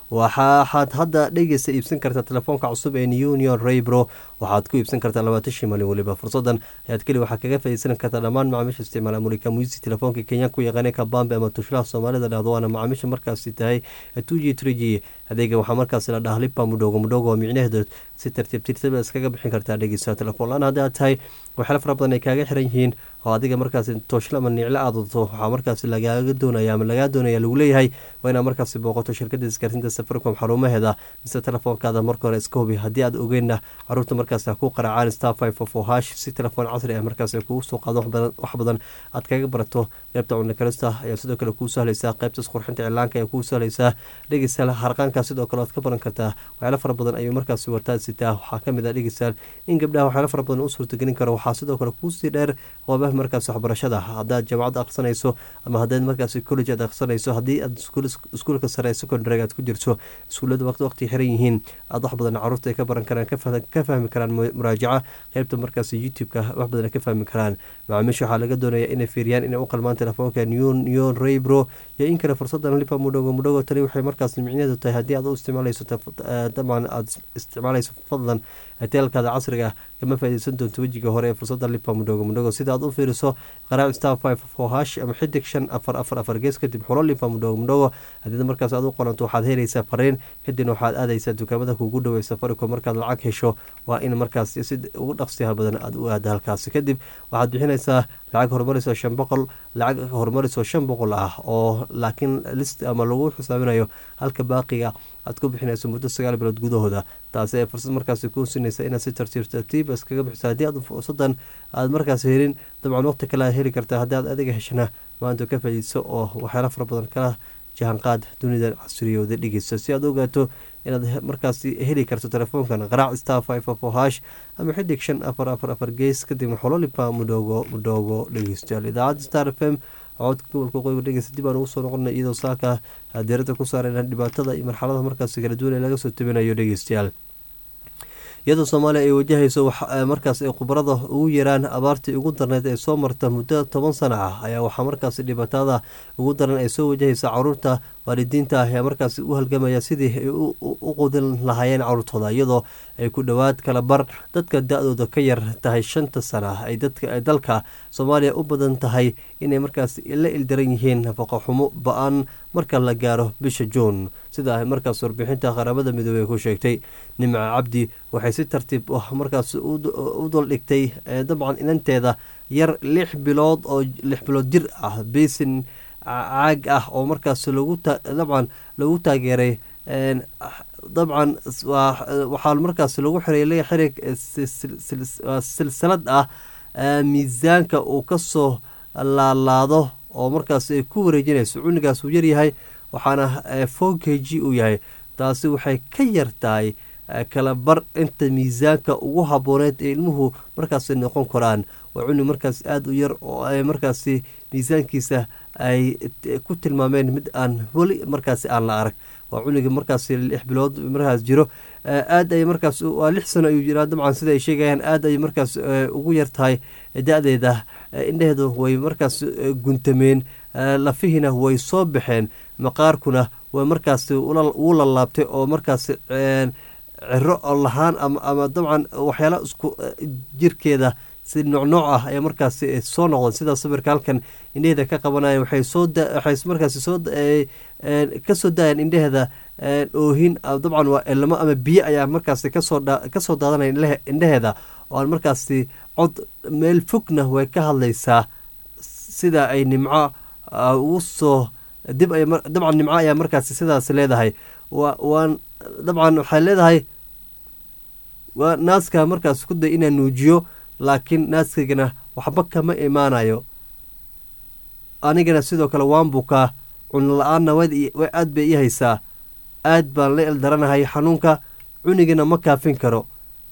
waxaad hadda dhegeysa iibsan kartaa telefoonka cusub ee union raybro waxaad ku iibsan kartaa labaatan shan maalin waliba fursadan ayaad keli waxaa kaga faaideysan kartaa dhammaan macaamiisha isticmaala mulika muisi telefoonka kenyaanka u yaqaana kabambe ama tushlaha soomaalida dhahdo waana macaamiisha markaasi tahay two g three g adeega waxaa markaasi la dhaha lipa mudhoogo mudhoogo oo micnaheedu si tartiib tirtaba iskaga bixin kartaa dhegeysa telefoon la-aan haddii aad tahay waxyaala fara badan ay kaaga xiran yihiin oo adiga markaasi tooshla ama niclo aad wadato waxaa markaasi lagaaga doonaya ama lagaa doonaya lagu leeyahay waa inaad markaasi booqato shirkadda isgaarsiinta safaricom xarumaheeda mise telefoonkaada marka hore iska hubi haddii aad ogeynna caruurta markaasi ha ku qaracaan star five of o hash si telefoon casri ah markaasi kugu soo qaado wax badan aad kaga barato qeybta cunikarista ayaa sidoo kale kuu sahlaysaa qeybta isqurxinta cilaanka ayaa kuu sahlaysaa dhegeystayaal harqaanka sidoo kale waad ka baran kartaa waxyaala fara badan ayuu markaasi wartaad sitaa waxaa kamid ah dhegeystayaal in gabdhaha waxyaala fara badan u suurtagelin karo waxaa sidoo kale kuusii dheer qoobaha markaas waxbarashada haddaad jaamacad aqsanayso ama haddaad markaasi college aad aqsanayso haddii aad iskuulka sare ee secondary aad ku jirto iskuullada waqti waqti xiran yihiin aad wax badan caruurta ay ka baran karaan ka fahmi karaan muraajaca qeybta markaasi youtube-ka wax badan ay ka fahmi karaan macaamiisha waxaa laga doonaya inay fiiriyaan inay u qalmaan telefoonka neon raybro iyo in kale fursadan lipa mudhogo mudhogo tani waxay markaas micnaheedu tahay haddii aad u isticmaalayso dabcan aad isticmaalayso fadlan teelkaada casriga kama faaideysan doonto wejiga hore ee fursada lipa mudhogo mudhogo sida aad u fiiriso qaraac star five four hash ama xidig shan afar afar afar gees kadib xulo lipa mudhogo mudhogo haddii markaas aad u qolanto waxaad helaysaa fariin kadibna waxaad aadaysaa dukaamada kugu dhowey safaricom markaad lacag hesho waa in markaas si ugu dhaqsiyaha badan aad u aada halkaasi kadib waxaad bixinaysaa lacag horumarisoo shan boqol lacag horumarisoo shan boqol ah oo laakiin list ama lagu xisaabinayo halka baaqiga aad ku bixinayso muddo sagaal bilood gudahooda taasi ay fursad markaasi kuu sinaysa inaad si tartiib tartiib iskaga bixiso haddii aad fursadan aad markaas helin dabcan waqti kale aad heli kartaa haddii aad adiga heshana maanta ka faa'iideyso oo waxyaala fara badan kala jahanqaad dunida casriyooda dhegeysa si aad ogaato inaad markaasi heli karto telefoonkan qaraac star five four hash ama xidig shan afar afar afar gees kadibna xololipa mudhoogo mudhoogo dhegeystayaal idaacadda star f m codka gobolka qoyga dhegeysta dib aan ugu soo noqonay iyadoo saaka diirada ku saarayna dhibaatada iyo marxalada markaasi kala duwan ee laga soo tabinayo dhegeystayaal iyadoo soomaaliya ay wajahayso markaas ay khubarada ugu yaraan abaartii ugu darneyd ee soo marta muddo toban sana ah ayaa waxaa markaasi dhibaatada ugu daran ay soo wajahaysa caruurta waalidiinta ah ayaa markaasi u halgamaya sidii ay u qudin lahaayeen caruurtooda iyadoo ay ku dhowaad kala bar dadka da-dooda ka yar tahay shanta sana ay dalka soomaaliya u badan tahay inay markaas la ildaran yihiin nafaqo xumo ba-an marka la gaaro bisha juun sida ay markaas warbixinta qaramada midoobey ku sheegtay nimca cabdi waxay si tartiib ah markaas u duldhigtay dabcan inanteeda yar lix bilood oo lix bilood jir ah besin caag ah oo markaas dabcan lagu taageeray dabcan waxaa markaas lagu xiray xirig silsilad ah miisaanka uu kasoo laalaado oo markaas ay ku wareejinayso cunigaas uu yaryahay waxaana four k g uu yahay taasi waxay ka yartahay kala bar inta miisaanka ugu habooneed ee ilmuhu markaasi noqon karaan waa cunug markaas aada u yar oo ay markaasi miisaankiisa ay ku tilmaameen mid aan weli markaasi aan la arag waa cunuga markaasi lix bilood markaas jiro aad ay markaas waa lix sano ayuu jiraa dabcan sida ay sheegayaan aad ay markaas ugu yar tahay da-deeda indheheedu way markaas guntameen lafihiina way soo baxeen maqaarkuna way markaasi wuu lalaabtay oo markaas ciro lahaan ama dabcan waxyaala isku jirkeeda si noocnooc ah ayaa markaasi soo noqdeen sida sawirka halkan indheheeda ka qabanaya waxay soo waxay markaasi soo kasoo daayeen indheheeda oohin dabcan waa elamo ama biyo ayaa markaasi kasoo kasoo daadanaya indheheeda oo aan markaasi cod meel fogna way ka hadlaysaa sida ay nimco ugu soo dib ay dabcan nimco ayaa markaasi sidaas leedahay wa waan dabcan waxay leedahay waa naaska markaas ku day inaan nuujiyo laakiin naaskaygana waxba kama imaanayo anigana sidoo kale waan bukaa cuno la-aanna aad bay ii haysaa aad baan la eldaranahay xanuunka cunigana ma kaafin karo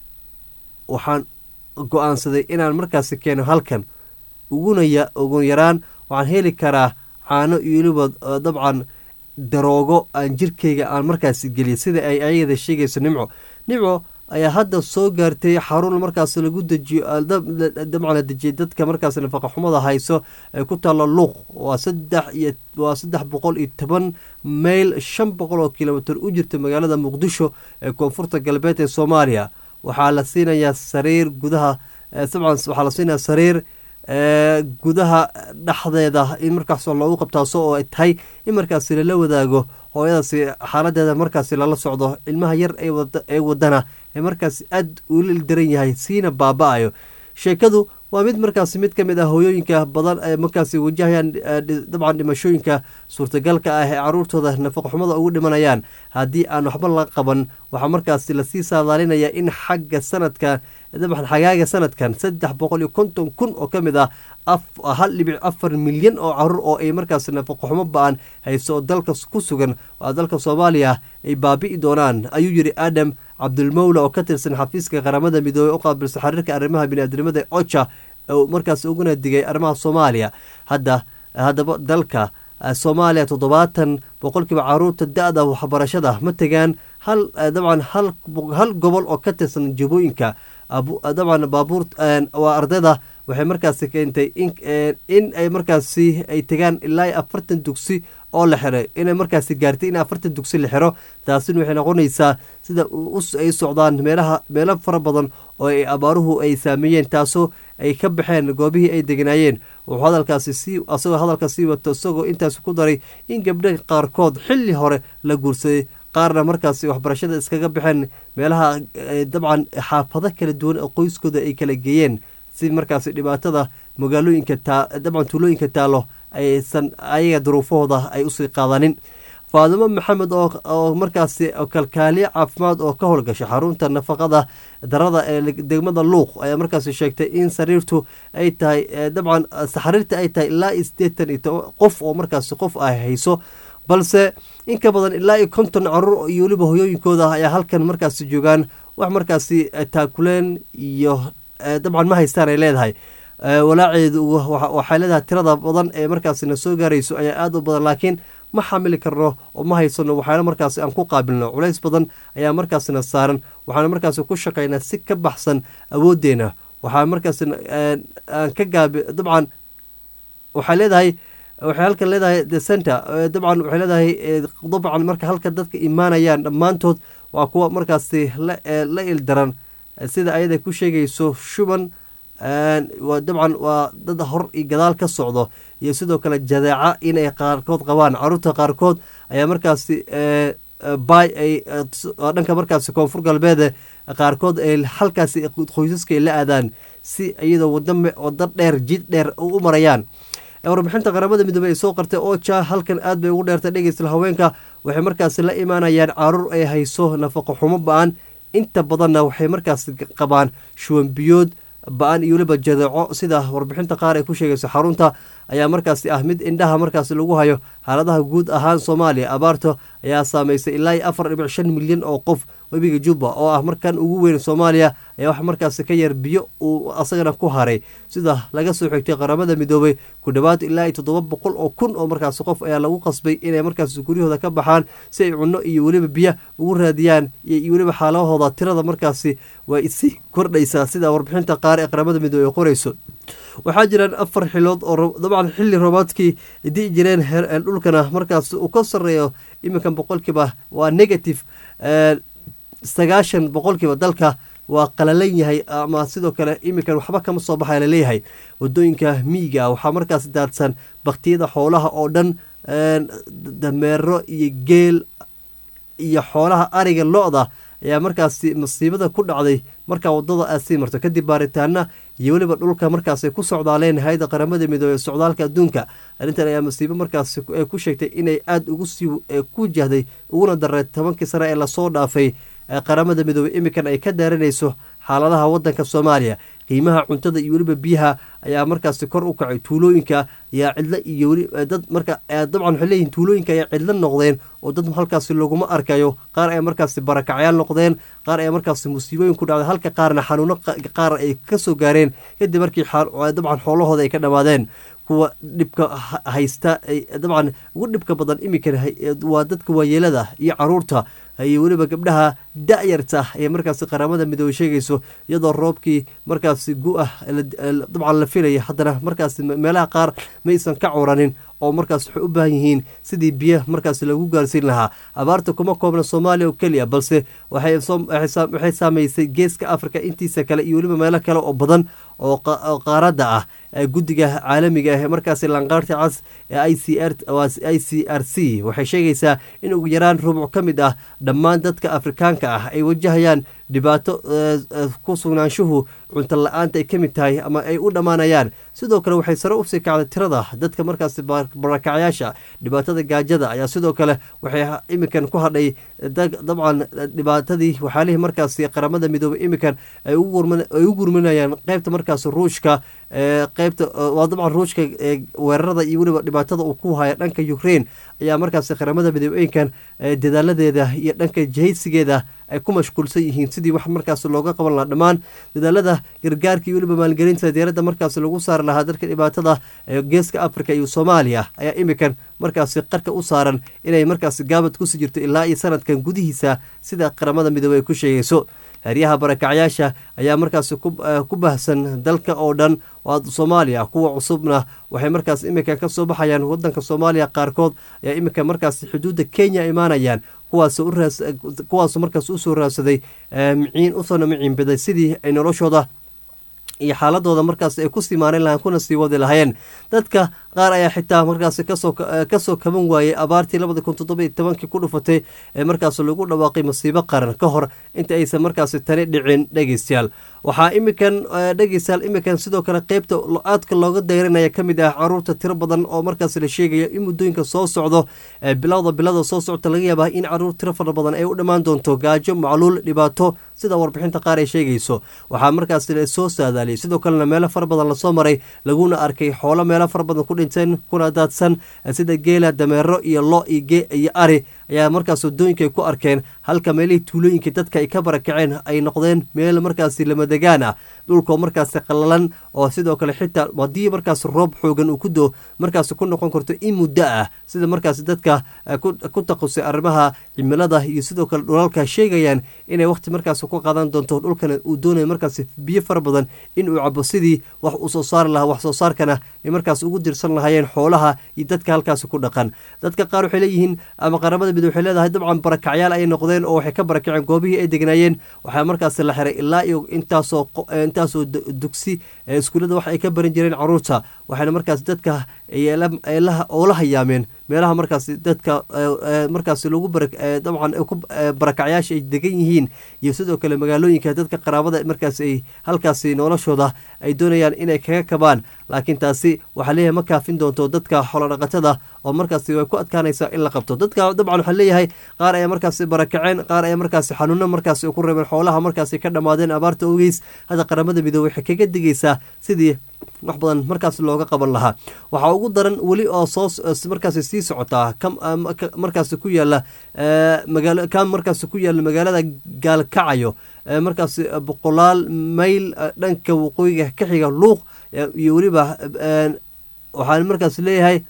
waxaan go-aansaday inaan markaasi keeno halkan uguna ugu yaraan waxaan heli karaa caano iyo weliba dabcan daroogo aan jirkayga aan markaasi geliya sida ay ayada sheegayso nimco nimco ayaa hadda soo gaartay xarun markaas lagu dejiyo dabcan la dejiyay dadka markaas nafaqa xumada hayso ee ku taalla luuq waa saddex iyo waa saddex boqol iyo toban mayl shan boqol oo kilomitr u jirta magaalada muqdisho ee koonfurta galbeed ee soomaaliya waxaa la siinayaa sariir gudaha dabcan waxaa la siinayaa sariir gudaha dhexdeeda in markaas loogu qabtaaso oo ay tahay in markaasi lala wadaago hooyadaasi xaaladeeda markaasi lala socdo ilmaha yar ee wadana ee markaasi aad ula ildaran yahay siina baaba-ayo sheekadu waa mid markaasi mid ka mid ah hooyooyinka badan ee markaasi wajahayaan dabcan dhimashooyinka suurtagalka ah ee caruurtooda nafaqoxumada ugu dhimanayaan haddii aan waxba la qaban waxaa markaasi lasii saadaalinaya in xagga sanadka dabcan xagaaga sanadkan saddex boqol iyo konton kun oo ka mid ah hal dhibic afar milyan oo caruur oo ay markaas nafaqoxumo ba-an hayso oo dalka ku sugan waa dalka soomaaliya ay baabi'i doonaan ayuu yidhi aadam cabdulmawla oo ka tirsan xafiiska qaramada midoobey u qaabilsa xiriirka arrimaha biniaadnimada ocha markaas uguna digay arrimaha soomaaliya hadda haddaba dalka soomaaliya toddobaatan boqolkiiba caruurta da-da waxbarashada ma tegaan hal dabcan hal gobol oo ka tirsan jabooyinka dabcan baabuur waa ardayda waxay markaasi keentay in ay markaasi ay tegaan ilaa afartan dugsi oo la xiray inay markaasi gaartay in afartan dugsi la xiro taasina waxay noqonaysaa sida ay socdaan meelaha meelo fara badan oo ay abaaruhu ay saameeyeen taasoo ay ka baxeen goobihii ay deganaayeen wuxuu hadalkaasi sii asagoo hadalka sii wato isagoo intaas ku daray in gabdha qaarkood xilli hore la guursaday qaarna markaasi waxbarashada iskaga baxeen meelaha dabcan xaafado kala duwan oo qoyskooda ay kala geeyeen si markaasi dhibaatada magaalooyinka dabcan tuulooyinka taalo aysan ayaga duruufahooda ay usii qaadanin faadimo maxamed oo markaasi kalkaaliye caafimaad oo ka howlgasha xarunta nafaqada darada ee degmada luuq ayaa markaasi sheegtay in sariirtu ay tahay dabcan xariirta ay tahay ilaa iyo sideetan iyo qof oo markaasi qof ay hayso balse in ka badan ilaa iyo konton caruur iyo weliba hoyooyinkooda ayaa halkan markaasi joogaan wax markaasi taakuleen iyo dabcan ma haystaan ay leedahay walaaceedu waxay leedahay tirada badan ee markaasina soo gaarayso ayaa aada u badan laakiin ma xamili karno oo ma haysano waxaana markaasi aan ku qaabilno culays badan ayaa markaasina saaran waxaana markaasi ku shaqaynaa si ka baxsan awooddeena waxaa markaasina aan ka gaabi dabcan waxay leedahay waxay halkan leedahay the center dabcan waxay leedahay dabcan marka halka dadka imaanayaan dhammaantood waa kuwa markaasi la ildaran sida ayada ku sheegayso shuban dabcan waa dad hor iyo gadaal ka socdo iyo sidoo kale jadeeca inay qaarkood qabaan caruurta qaarkood ayaa markaasi bay ay dhanka markaasi koonfur galbeede qaarkood ay halkaasi qoysaska ay la aadaan si iyadoo wado dheer jid dheer u marayaan warbixinta qaramada midoobey ay soo qartay oja halkan aad bay ugu dheertay dhegeystal haweenka waxay markaasi la imaanayaan caruur ay hayso nafaqo xumo ba-an inta badanna waxay markaasi qabaan shuwanbiyood ba-an iyo weliba jadeeco sida warbixinta qaar ay ku sheegayso xarunta ayaa markaasi ah mid indhaha markaasi lagu hayo xaaladaha guud ahaan soomaaliya abaarta ayaa saameysay ilaa iyo afar dhibic shan milyan oo qof webiga jubba oo ah markan ugu weyn soomaaliya ayaa wax markaasi ka yar biyo uu asagana ku haray sida laga soo xigtay qaramada midoobay ku dhowaad ilaa iyo toddoba boqol oo kun oo markaasi qof ayaa lagu qasbay inay markaasi guryahooda ka baxaan si ay cunno iyo weliba biyo ugu raadiyaan iyo weliba xaaladahooda tirada markaasi way isi kordhaysaa sida warbixinta qaar ee qaramada midoobey ay qorayso waxaa jiraan afar xilood oo dabcan xilli roobaadkii di'i jireen dhulkana markaas uu ka sarreeyo iminkan boqolkiiba waa negative sagaashan boqolkiiba dalka waa qalalan yahay ama sidoo kale iminkan waxba kama soo baxaya laleeyahay wadooyinka miyiga waxaa markaas daadsan baktiyada xoolaha oo dhan dameero iyo geel iyo xoolaha ariga lo-da ayaa markaasi masiibada ku dhacday markaa wadada aad sii marto kadib baaritaana iyo weliba dhulka markaasay ku socdaaleen hay-ada qaramada midoobey socdaalka adduunka arrintan ayaa masiibo markaas ku sheegtay inay aada ugu sii ku jahday uguna daray tobankii sane ee lasoo dhaafay qaramada midoobey iminkan ay ka daaranayso xaaladaha wadanka soomaaliya qiimaha cuntada iyo weliba biyaha ayaa markaasi kor u kacay tuulooyinka ayaa cidlo iyo weli dad marka dabcan waxay leeyihin tuulooyinka ayaa cidlo noqdeen oo dad halkaasi laguma arkayo qaar ay markaasi barakacyaal noqdeen qaar ay markaasi musiibooyin ku dhacday halka qaarna xanuuno qaar ay kasoo gaareen kadib markii dabcan xoolahooda ay ka dhammaadeen kuwa dhibka haysta dabcan ugu dhibka badan iminkan waa dadka waayeelada iyo caruurta iyo weliba gabdhaha da-yarta ayay markaasi qaramada midoobey sheegayso iyadoo roobkii markaasi gu-ah dabcan la filaya haddana markaasi meelaha qaar maysan ka curanin oo markaas waxay u baahan yihiin sidii biyo markaas lagu gaarsiin lahaa abaarta kuma koobna soomaaliya oo keliya balse waxay saameysay geeska africa intiisa kale iyo weliba meelo kale oo badan oo qaaradda ah guddiga caalamiga ah markaasi lanqaarta cas ee i c r i c r c waxay sheegaysaa in ugu yaraan rubuc ka mid ah dhammaan dadka afrikaanka ah ay wajahayaan dhibaato ku sugnaanshuhu cunto la-aanta ay ka mid tahay ama ay u dhammaanayaan sidoo kale waxay sare usii kacday tirada dadka markaasi barakacyaasha dhibaatada gaajada ayaa sidoo kale waxay iminkan ku hadhay dabcan dhibaatadii waxaalihii markaasi qaramada midoobey iminkan ay u gurminayaan qeybta markaas ruushka qeybta waa dabcan ruushka weerarada iyo weliba dhibaatada uu ku haya dhanka ukraine ayaa markaasi qaramada midoobeyinkan dadaaladeeda iyo dhanka jahaysigeeda ay ku mashquulsan yihiin sidii wax markaas looga qaban lahaa dhammaan dadaalada gargaarka iyo weliba maalgelinta diyaaradda markaas lagu saari lahaa dadka dhibaatada geeska africa iyo soomaaliya ayaa iminkan markaasi qarka u saaran inay markaasi gaabad kusii jirto ilaa iyo sanadkan gudihiisa sida qaramada midoobey ay ku sheegayso heryaha barakacyaasha ayaa markaasi ku bahsan dalka oo dhan waa soomaaliya kuwa cusubna waxay markaas iminkan ka soo baxayaan wadanka soomaaliya qaarkood ayaa iminka markaas xuduudda kenya imaanayaan kuwaasu markaas usoo raadsaday miciin usana miciinbaday sidii ay noloshooda iyo xaaladooda markaas ay ku sii maarin lahaan kuna sii wadi lahayeen dadka qaar ayaa xitaa markaas kasoo kaban waayey abaartii labada kun toddoba tobankii ku dhufatay ee markaas lagu dhawaaqay masiibo qaran ka hor inta aysan markaasi tani dhicin dhegeystayaal waxaa iminkan dhegeystayaal iminkan sidoo kale qeybta aadka looga dayranaya ka mid ah caruurta tiro badan oo markaas la sheegayo in muddooyinka soo socdo bilowda bilada soo socota laga yaabaa in caruur tiro fara badan ay u dhammaan doonto gaajo macluul dhibaato sida warbixinta qaar ay sheegayso waxaa markaas soo saadaaliyay sidoo kalena meelo fara badan lasoo maray laguna arkay xoolo meelo fara badan ku dhinteen kuna daadsan sida geela dameero iyo lo iyo ari ayaa markaas wadooyinka ay ku arkeen halka meelihii tuulooyinkii dadka ay ka barakaceen ay noqdeen meel markaasi lamadegaan ah dhulkoo markaasi qallalan oo sidoo kale xitaa haddii markaas roob xoogan uu ku doo markaas ku noqon karto in muddo ah sida markaas dadka ku taqusay arrimaha cimilada iyo sidoo kale dhulalka sheegayaan inay waqti markaas ku qaadan doonto dhulkana uu doonaya markaas biyo fara badan in uu cabo sidii wax uu soo saari lahaa wax soo saarkana ay markaas ugu dirsan lahaayeen xoolaha iyo dadka halkaasi ku dhaqan dadka qaar waxay leeyihiin ama qaramada mid waxay leedahay dabcan barakacyaal ay noqdeen oo waxay ka barakaceen goobihii ay degnaayeen waxaa markaas la xiray ilaa iyo intaasoo intaasoo dugsi iskuullada wax ay ka baran jireen caruurta waxaana markaas dadka oo la hayaameen meelaha markaas dadka markaas lagu dabcan barakacyaasha ay degan yihiin iyo sidoo kale magaalooyinka dadka qaraabada markaas ay halkaasi noloshooda ay doonayaan inay kaga kabaan laakiin taasi waxaa leeyahay ma kaafin doonto dadka xoolodhaqatada oo markaasi way ku adkaanaysaa in la qabto dadka dabcan waxaa leeyahay qaar ayaa markaasi barakaceen qaar ayaa markaasi xanuuno markaasi ku reebeen xoolaha markaasi ka dhammaadeen abaarta ogeys hadda qaramada midoobey waxay kaga digaysaa sidii wax badan markaas looga qaban lahaa waxaa ugu daran weli oo soo markaasi sii socotaa markaasi ku yaala magaalo ka markaasi ku yaala magaalada gaalkacayo markaasi boqolaal mayl dhanka waqooyiga ka xiga luuq iyo weliba waxaan markaas leeyahay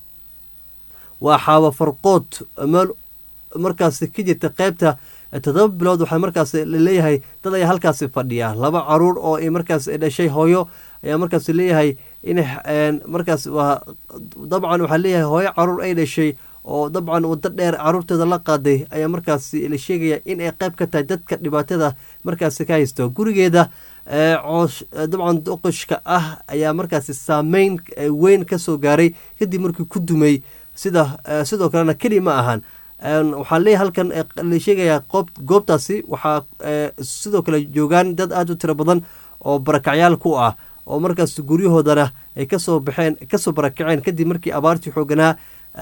waa xaawa farqood meel markaasi ka jirta qeybta toddoba bilood waxaa markaas laleeyahay dad ayaa halkaasi fadhiya laba caruur oo ay markaas dhashay hooyo ayaa markaas leeyahay in markaas waa dabcan waxaa leeyahay hooyo caruur ay dhashay oo dabcan waddo dheer caruurteeda la qaaday ayaa markaasi la sheegaya in ay qayb ka tahay dadka dhibaatada markaasi ka haysto gurigeeda coosh dabcan doqoshka ah ayaa markaasi saameyn weyn ka soo gaaray kadib markii ku dumay sida sidoo kalena keli ma ahan waxaa leeyahay halkan la sheegayaa qoob goobtaasi waxaa sidoo kale joogaan dad aada u tiro badan oo barakacyaal ku ah oo markaas guryahoodana ay kasoo baxeen kasoo barakaceen kadib markii abaartii xooganaa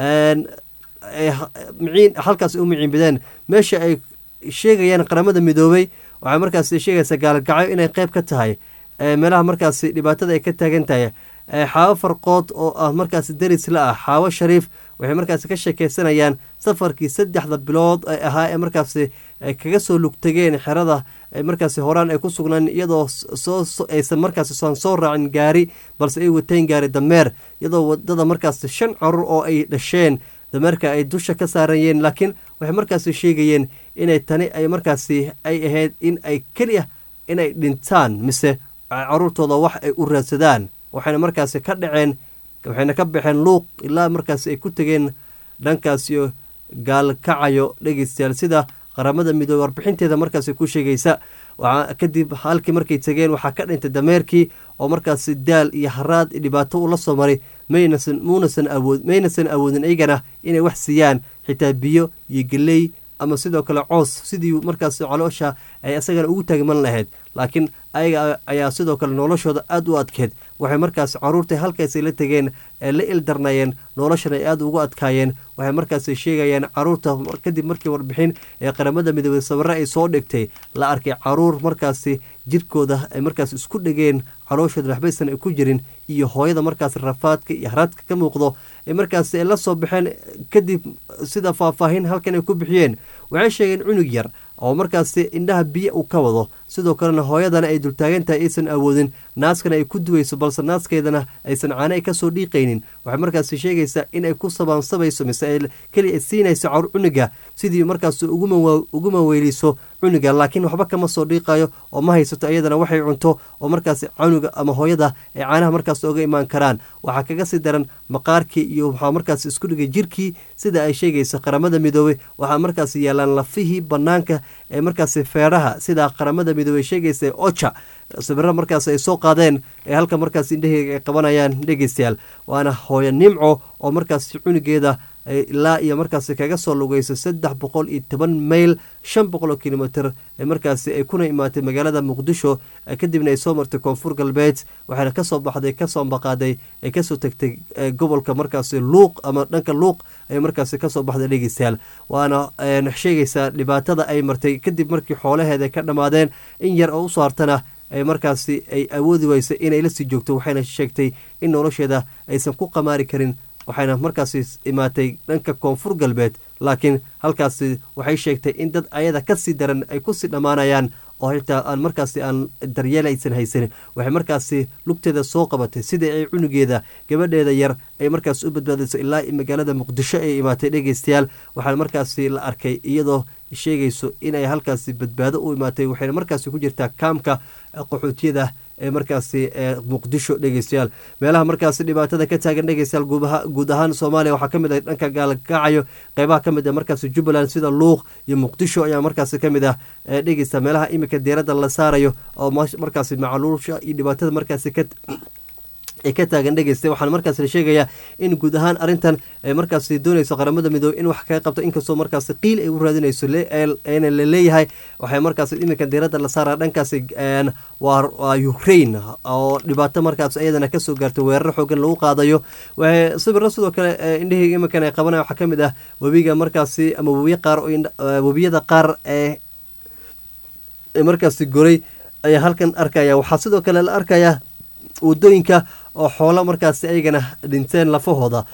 miciin halkaas u miciinbadeen meesha ay sheegayaan qaramada midoobey waxay markaas sheegaysaa gaalgacyo inay qeyb ka tahay meelaha markaasi dhibaatada ay ka taagan tahay xaawo farqood oo ah markaasi deris la ah xaawo shariif waxay markaasi ka sheekeysanayaan safarkii saddexda bilood ay ahaa ee markaasi kaga soo lugtageen xerada markaasi horaan ay ku sugnaan iyadoo aysan markaasi san soo raacin gaari balse ay wateen gaari dameer iyadoo wadada markaasi shan carur oo ay dhasheen dameerka ay dusha ka saarayeen laakiin waxay markaasi sheegayeen inay tani ay markaasi ay ahayd in ay keliya inay dhintaan mise caruurtooda wax ay u raadsadaan waxayna markaasi ka dhaceen waxayna ka baxeen luuq ilaa markaasi ay ku tegeen dhankaasiyo gaalkacayo dhegeystayaal sida qaramada midoobe warbixinteeda markaasi ku sheegaysa kadib halkii markay tegeen waxaa ka dhintay dameerkii oo markaasi daal iyo haraad dhibaato ula soo maray maynasan muunasan awood maynasan awoodin iyagana inay wax siiyaan xitaa biyo iyo geley ama sidoo kale coos sidii markaas caloosha ay asagana ugu taagman lahayd laakiin ayaga ayaa sidoo kale noloshooda aada u adkeed waxay markaas caruurtai halkaasay la tegeen ee la ildarnayeen noloshana ay aada ugu adkaayeen waxay markaas sheegayaan caruurta kadib markii warbixin ee qaramada midoobey sawirre ay soo dhigtay la arkay caruur markaasi jirkooda ay markaas isku dhegeen calooshooda waxbaysan ay ku jirin iyo hooyada markaas rafaadka iyo haraadka ka muuqdo ee markaas ay la soo baxeen kadib sida faahfaahin halkan ay ku bixiyeen waxay sheegeen cunug yar oo markaasi indhaha biyo uu ka wado sidoo kalena hooyadana ay dultaagan tahay aysan awoodin naaskana ay ku duwayso balse naaskeedana aysan caana ay kasoo dhiiqaynin waxay markaasi sheegaysaa inay ku sabaansabayso mise ay keliya siinayso cawr cunuga sidii markaas ugu maweyliso cunuga laakiin waxba kama soo dhiiqayo oo ma haysato iyadana waxay cunto oo markaas canuga ama hooyada ay caanaha markaas oga imaan karaan waxaa kaga sii daran maqaarkii iyo waxaa markaas isku dhigay jirkii sida ay sheegayso qaramada midoobey waxaa markaas yaalaan lafihii banaanka ee markaasi feeraha sida qaramada midoobey sheegaysa oja sawiro markaas ay soo qaadeen ee halka markaas indhaheyga ay qabanayaan dhegeystayaal waana hooyo nimco oo markaas cunugeeda ilaa iyo markaasi kaga soo lugeyso saddex boqol iyo toban mayl shan boqol oo kilomitr markaasi ay kuna imaatay magaalada muqdisho kadibna ay soo martay koonfur galbeed waxayna kasoo baxday kasoo ambaqaaday ay kasoo tagtay gobolka markaasi luuq ama dhanka luuq ay markaasi kasoo baxday dhegeystayaal waana sheegaysaa dhibaatada ay martay kadib markii xoolaheeda ka dhammaadeen in yar oo usoo hartana ay markaasi ay awoodi weysa inay lasii joogto waxayna sheegtay in nolosheeda aysan ku qamaari karin waxayna markaasi imaatay dhanka koonfur galbeed laakiin halkaasi waxay sheegtay in dad ayada kasii daran ay kusii dhammaanayaan oo xitaa aan markaasi aan daryeel aysan haysanin waxay markaasi lugteeda soo qabatay sidai ay cunugeeda gabadheeda yar ay markaasi u badbaadayso ilaa magaalada muqdisho ay imaatay dhegeystayaal waxaa markaasi la arkay iyadoo sheegayso inay halkaasi badbaado u imaatay waxayna markaasi ku jirtaa kaamka qaxootiyada ee markaasi muqdisho dhegeystayaal meelaha markaasi dhibaatada ka taagan dhegeystayaal guud ahaan soomaaliya waxaa kamid ah dhanka gaalkacayo qeybaha kamid ah markaasi jubbaland sida luuq iyo muqdisho ayaa markaasi kamid ah dhegeysta meelaha iminka diiradda la saarayo oo markaasi macaluusha iyo dhibaatada markaasi ka ee ka taagan dhegeysta waxaana markaas la sheegayaa in guud ahaan arrintan ay markaasi doonayso qaramada midoobey in wax kaga qabto inkastoo markaasi qiil ay u raadinayso na la leeyahay waxay markaas iminka diiradda la saara dhankaasi waa ukraine oo dhibaato markaas iyadana kasoo gaartay weerar xoogan lagu qaadayo waxay sawiro sidoo kale indhaheyga iminkan ay qabanaya waxaa kamid ah webiga markaasi ama webiya qaar webiyada qaar ee markaasi goray ayaa halkan arkaya waxaa sidoo kale la arkaya wadooyinka oo xoolo markaasi ayagana dhinteen lafahooda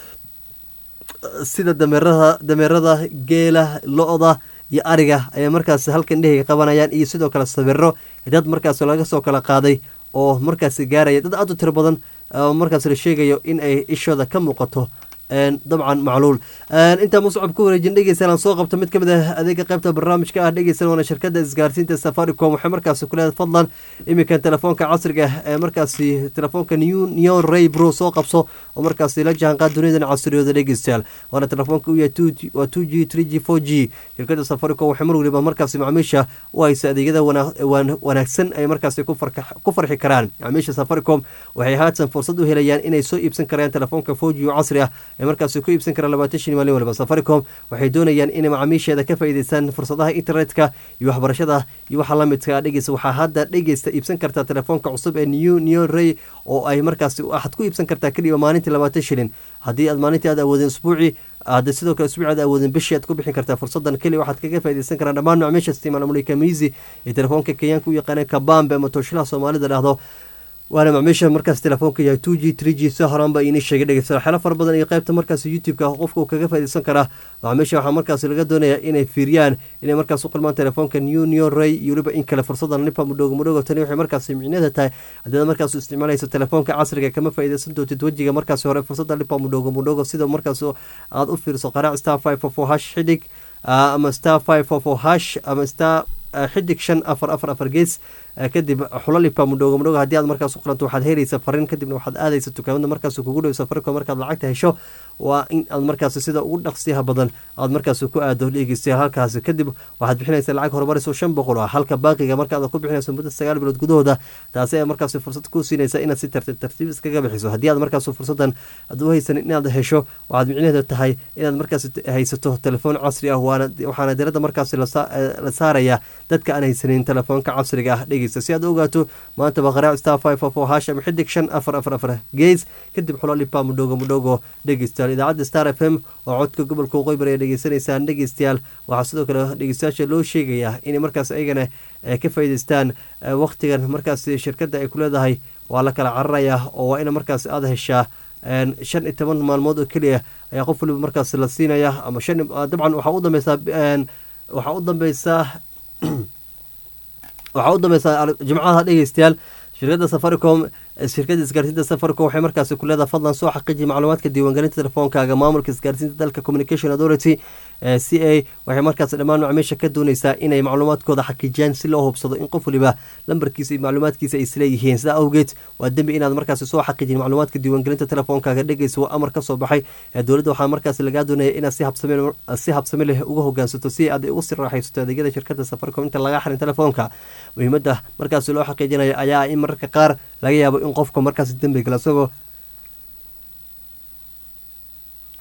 sida dameerada dameerada geela lo-da iyo ariga ayaa markaasi halkan dheheyga qabanayaan iyo sidoo kale sawiro dad markaasi laga soo kala qaaday oo markaasi gaaraya dad aad u tiro badan markaas la sheegayo in ay ishooda ka muuqato dabcan macluul intaa muscab ku wareejin dhegeysan aan soo qabto mid kamid ah adeega qaybta barnaamijka ah dhegeysan waana shirkada isgaarsiinta safaricom waxay markaasi ku leedahay fadlan iminkan telefoonka casriga ee markaasi telefoonka new neon ray bro soo qabso oo markaasi la jahanqaad duniyadan casriyooda dhegeystayaal waana telefoonka u yahay waa two g three g four g shirkada safaricom waxay mar waliba markaasi macaamiisha u haysa adeegyada wanaagsan ay markaasi ku farxi karaan macaamiisha safaricom waxay haatan fursad u helayaan inay soo iibsan karaan telefoonka four g oo casri ah ee markaasi ku iibsan kara labaatan shan maalin waliba safaricom waxay doonayaan inay macaamiisheeda ka faa'iideystaan fursadaha internetka iyo waxbarashada iyo waxa lamidka dhegeysta waxaa hadda dhegeysta iibsan kartaa telefoonka cusub ee new neon ray oo ay markaasi waxaad ku iibsan kartaa keliya maalintii labaatan shilin haddii aad maalintii aad awoodeen usbuuci hadda sidoo kale usbuuci aad awoodeen bishii aad ku bixin kartaa fursadan keliya waxaad kaga faa'iideysan karaan dhammaan macaamiisha isticmaala mulika miisi ee telefoonka kenyaanka u yaqaaneen kabambe ama tooshilaha soomaalida dhahdo waana macmiisha markaas telefoonka yahay two g three g si horaanba inii sheegay dhegeysta waxyaalo fara badan iyo qaybta markaas youtube-ka qofka uu kaga faaideysan karaa macmiisha waxaa markaas laga doonayaa inay fiiriyaan inay markaas u qalmaan telefoonka new neon ray iyo weliba in kale fursadan lipa mudhoogo mudhoogo tani waxay markaas micneeda tahay haddiad markaas u isticmaalaysa telefoonka casriga kama faaideysan doontid wejiga markaas hore fursada lipa mudhoogo mudhoogo sida markaas aad u fiirso qaraac star five four four hash xidig ama star five four four hash ama star xidig shan afar afar afar gees kadib xulalipa mudhoogo mudhoogo haddii aad markaas u qalanto waxaad helaysa fariin kadibna waxaad aadaysa dukaamada markaas kugu dhow safaricom markaad lacagta hesho waa in aad markaas sida ugu dhaqsiyaha badan aad markaas ku aado dhegeystayaal halkaasi kadib waxaad bixinaysa lacag horumaris oo shan boqol ah halka baaqiga markaad ku bixinayso muddo sagaal bilood gudahooda taasi ayaa markaas fursad ku siinaysa inaad si tartiib tartiib iskaga bixiso haddii aad markaas fursadan aad u haysanin inaad hesho waxaad micnaheedu tahay inaad markaas haysato telefoon casri ah waxaana diradda markaas la saaraya dadka aan haysanin telefoonka casriga ah dhegeysta si aad u ogaato maanta baqaraac star five four four hash ama xidig shan afar afar afar gees kadib xulalipa mudhoogo mudhoogo dhegeystayaal idaacadda star f m oo codka gobolka waqooyi ay dhegeysanaysaan dhegeystayaal waxaa sidoo kale dhegeystayaasha loo sheegayaa inay markaas ayagana ka faa'iideystaan waqtigan markaas shirkadda ay ku leedahay waa la kala cararayaa oo waa ina markaas aada heshaa shan iyo toban maalmood oo keliya ayaa qof waliba markaas la siinaya ama shan dabcan waxaa u dambeysaa waxaa u dambeysaa waxaa u dambeysaa jimcaha dhegeystayaal shirkadda safaricom shirkadda isgaarsiinta safaricom waxay markaasi ku leedahay fadlan soo xaqiiji macluumaadka diiwaangelinta telefoonkaaga maamulka isgaarsiinta dalka communication authority c a waxay markaas dhammaan macmiisha ka dooneysaa inay macluumaadkooda xaqiijiyaan si loo hubsado in qof waliba lambarkiisa iyo macluumaadkiisa ay isleeyihiin sidaa awgeed waa dembi inaad markaasi soo xaqiijin macluumaadka diiwaangelinta telefoonkaaga dhegeysa waa amar kasoo baxay dowladda waxaa markaasi lagaa doonaya inaad si habsami leh uga hogaansato si aad ugu sii raaxaysato adeegyada shirkadda safaricom inta laga xarin telefoonka muhiimadda markaasi loo xaqiijinayo ayaa in mararka qaar laga yaabo in qofka markaasi dembi gala isagoo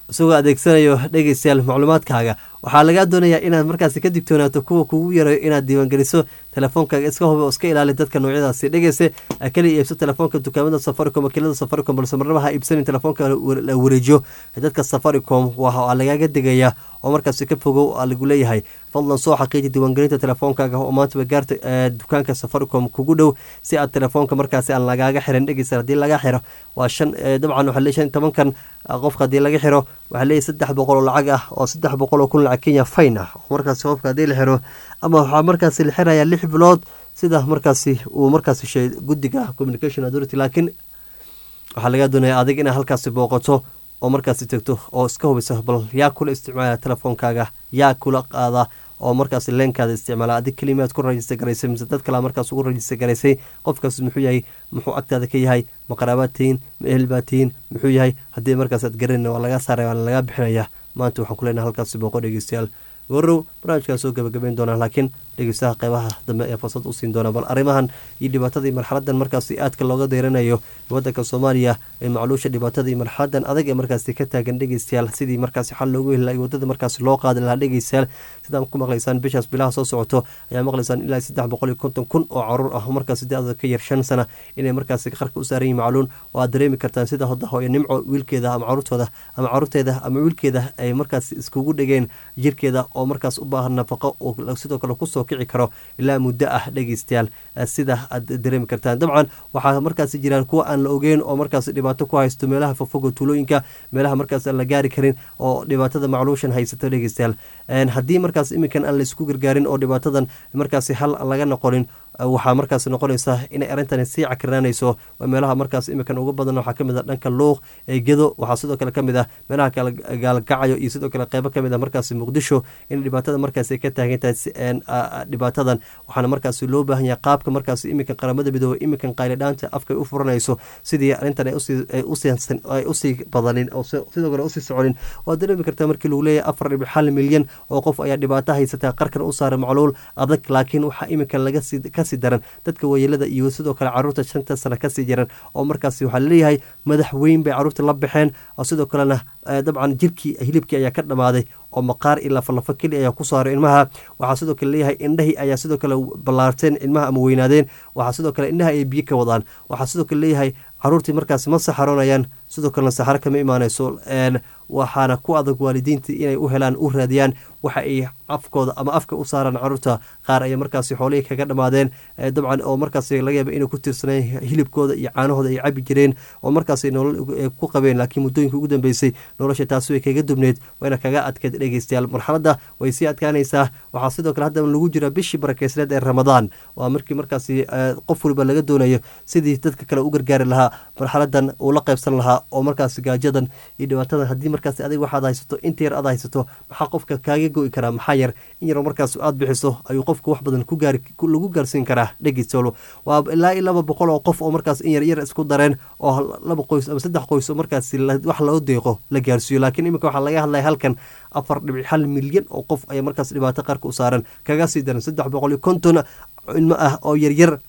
isagoo adeegsanayo dhegeystayaal macluumaadkaaga waxaa lagaa doonayaa inaad markaasi ka digtoonaato kuwa kugu yarayo inaad diiwaangeliso teleefoonkaaga iska hubi oo iska ilaali dadka noocyadaasi dhegeyse kaliya iibso telefoonka dukaamada safaricom wakiilada safaricom balse marnaba ha iibsanin telefoonka la wareejiyo dadka safaricom waa lagaaga digaya oo markaasi ka fogow lagu leeyahay fadlan soo xaqiiji diiwaangelinta telefoonkaaga oo maantaba gaarta dukaanka safaricom kugu dhow si aad telefoonka markaasi aan lagaaga xiran dhegeysa haddii laga xiro waa shan dabcan waxaa leeyahay shan tobankan qofka haddii laga xiro waxaa leeyahay saddex boqol oo lacag ah oo saddex boqol oo kun lacag kenya fayn ah markaasi qofka haddii la xiro ama waxaa markaasi la xirayaa lix bilood sida markaasi uu markaasi sheegay guddiga communication authority laakiin waxaa laga doonaya adig inaad halkaasi booqato oo markaasi tegto oo iska hubisa bal yaa kula isticmaala telefoonkaaga yaa kula qaada oo markaas leenkaada isticmaala adig kelimaad ku rajista garaysay mise dad kalea markaas ugu rajista garaysay qofkaas muxuu yahay muxuu agtaada ka yahay ma qaraabaad tihiin ma ehel baad tihiin muxuu yahay haddii markaas aad garanayna waa laga saaraya waana lagaa bixinaya maanta waxaan ku leenahay halkaasi booqo dhegeystayaal gorow barnaamijkaa soo gabagabeyn doonaa laakiin dhegeystaha qeybaha dambe ee fursad u siin doona bal arrimahan iyo dhibaatadii marxaladan markaasi aadka looga deyranayo wadanka soomaaliya ee macluusha dhibaatada iyo marxaladan adag ee markaasi ka taagan dhegeystayaal sidii markaasi xal loogu heli laha wadada markaasi loo qaadi lahaa dhegeystayaal sidaan ku maqlaysaan bishaas bilaha soo socoto ayaa maqlaysaan ilaa saddex boqol iyo konton kun oo caruur ah markaasi da-da ka yar shan sana inay markaasi qarka u saaran yihin macluun oo aad dareemi kartaan sida hoda hooyo nimco wiilkeeda ama caruurtooda ama caruurteeda ama wiilkeeda ay markaasi iskugu dhegeen jirkeeda oo markaas u baahan nafaqo oo sidoo kale kusoo kici karo ilaa muddo ah dhegeystayaal sida aad dareemi kartaan dabcan waxaa markaasi jiraan kuwa aan la ogeyn oo markaas dhibaato ku haysto meelaha fogfogo tuulooyinka meelaha markaas aan la gaari karin oo dhibaatada macluushan haysato dhegeystayaal haddii markaas iminkan aan laisku gargaarin oo dhibaatadan markaasi hal laga noqonin waxaa markaas noqonaysa inay arrintan sii cakirnaanayso meelaha markaas iminkan ugu badan waxaa kamid a dhanka luuq ee gedo waxaa sidoo kale kamid ah meelaha kale gaalgacayo iyo sidoo kale qeybo kamid ah markaas muqdisho in dhibaatada markaas ay ka taagan tahay dhibaatadan waxaana markaas loo baahan yahay qaabka markaas iminkan qaramada midoobe iminkan qaylidhaanta afka ay u furanayso sidii arrintan ay usii badanin oo sidoo kale usii soconin waad dareemi kartaa markii lagu leeyahay afar dhibic hal milyan oo qof ayaa dhibaato haysataa qarkan u saaray macluul adag laakiin waxaa iminkan laga kasii daran dadka wayeelada iyo sidoo kale caruurta shanta sana kasii jiran oo markaasi waxaa laleeyahay madax weyn bay caruurta la baxeen oo sidoo kalena dabcan jirkii hilibkii ayaa ka dhammaaday oo maqaar iyo lafalafo keli ayaa ku saaray ilmaha waxaa sidoo kale leeyahay indhahii ayaa sidoo kale ballaarteen ilmaha ama weynaadeen waxaa sidoo kale indhaha ay biyo ka wadaan waxaa sidoo kale leeyahay caruurtii markaasi ma saxaroonayaan sidoo kalena saxaro kama imaanayso waxaana ku adag waalidiinta inay u helaan u raadiyaan waxa ay afkooda ama afka u saaraan caruurta qaar ayaa markaasi xoolihii kaga dhammaadeen dabcan oo markaasi laga yaaba inay ku tiirsaneen hilibkooda iyo caanahooda ay cabi jireen oo markaasi nolol ku qabeen laakiin muddooyinka ugu dambeysay nolosha taasi way kaga dubneed wayna kaga adkeed dhegeystayaal marxaladda way sii adkaanaysaa waxaa sidoo kale hadda lagu jira bishii barakeysneed ee ramadaan waa markii markaasi qof waliba laga doonayo sidii dadka kale u gargaari lahaa marxaladan uu la qaybsan lahaa oo markaasi gaajadan iyo dhibaatadan haddii markaasi adig waxaad haysato inta yar aad haysato maxaa qofka kaaga go'i karaa maxaa yar in yaroo markaas aad bixiso ayuu qofka wax badan lagu gaarsiin karaa dhegeysoolo waa ilaa iyo laba boqol oo qof oo markaas in yar yar isku dareen oo laba qoys ama saddex qoys oo markaasi wax loo deeqo la gaarsiiyo laakiin iminka waxaa laga hadlaya halkan afar dhibic hal milyan oo qof ayaa markaas dhibaato qarka u saaran kaga sii daran saddex boqol iyo konton ilmo ah oo yaryar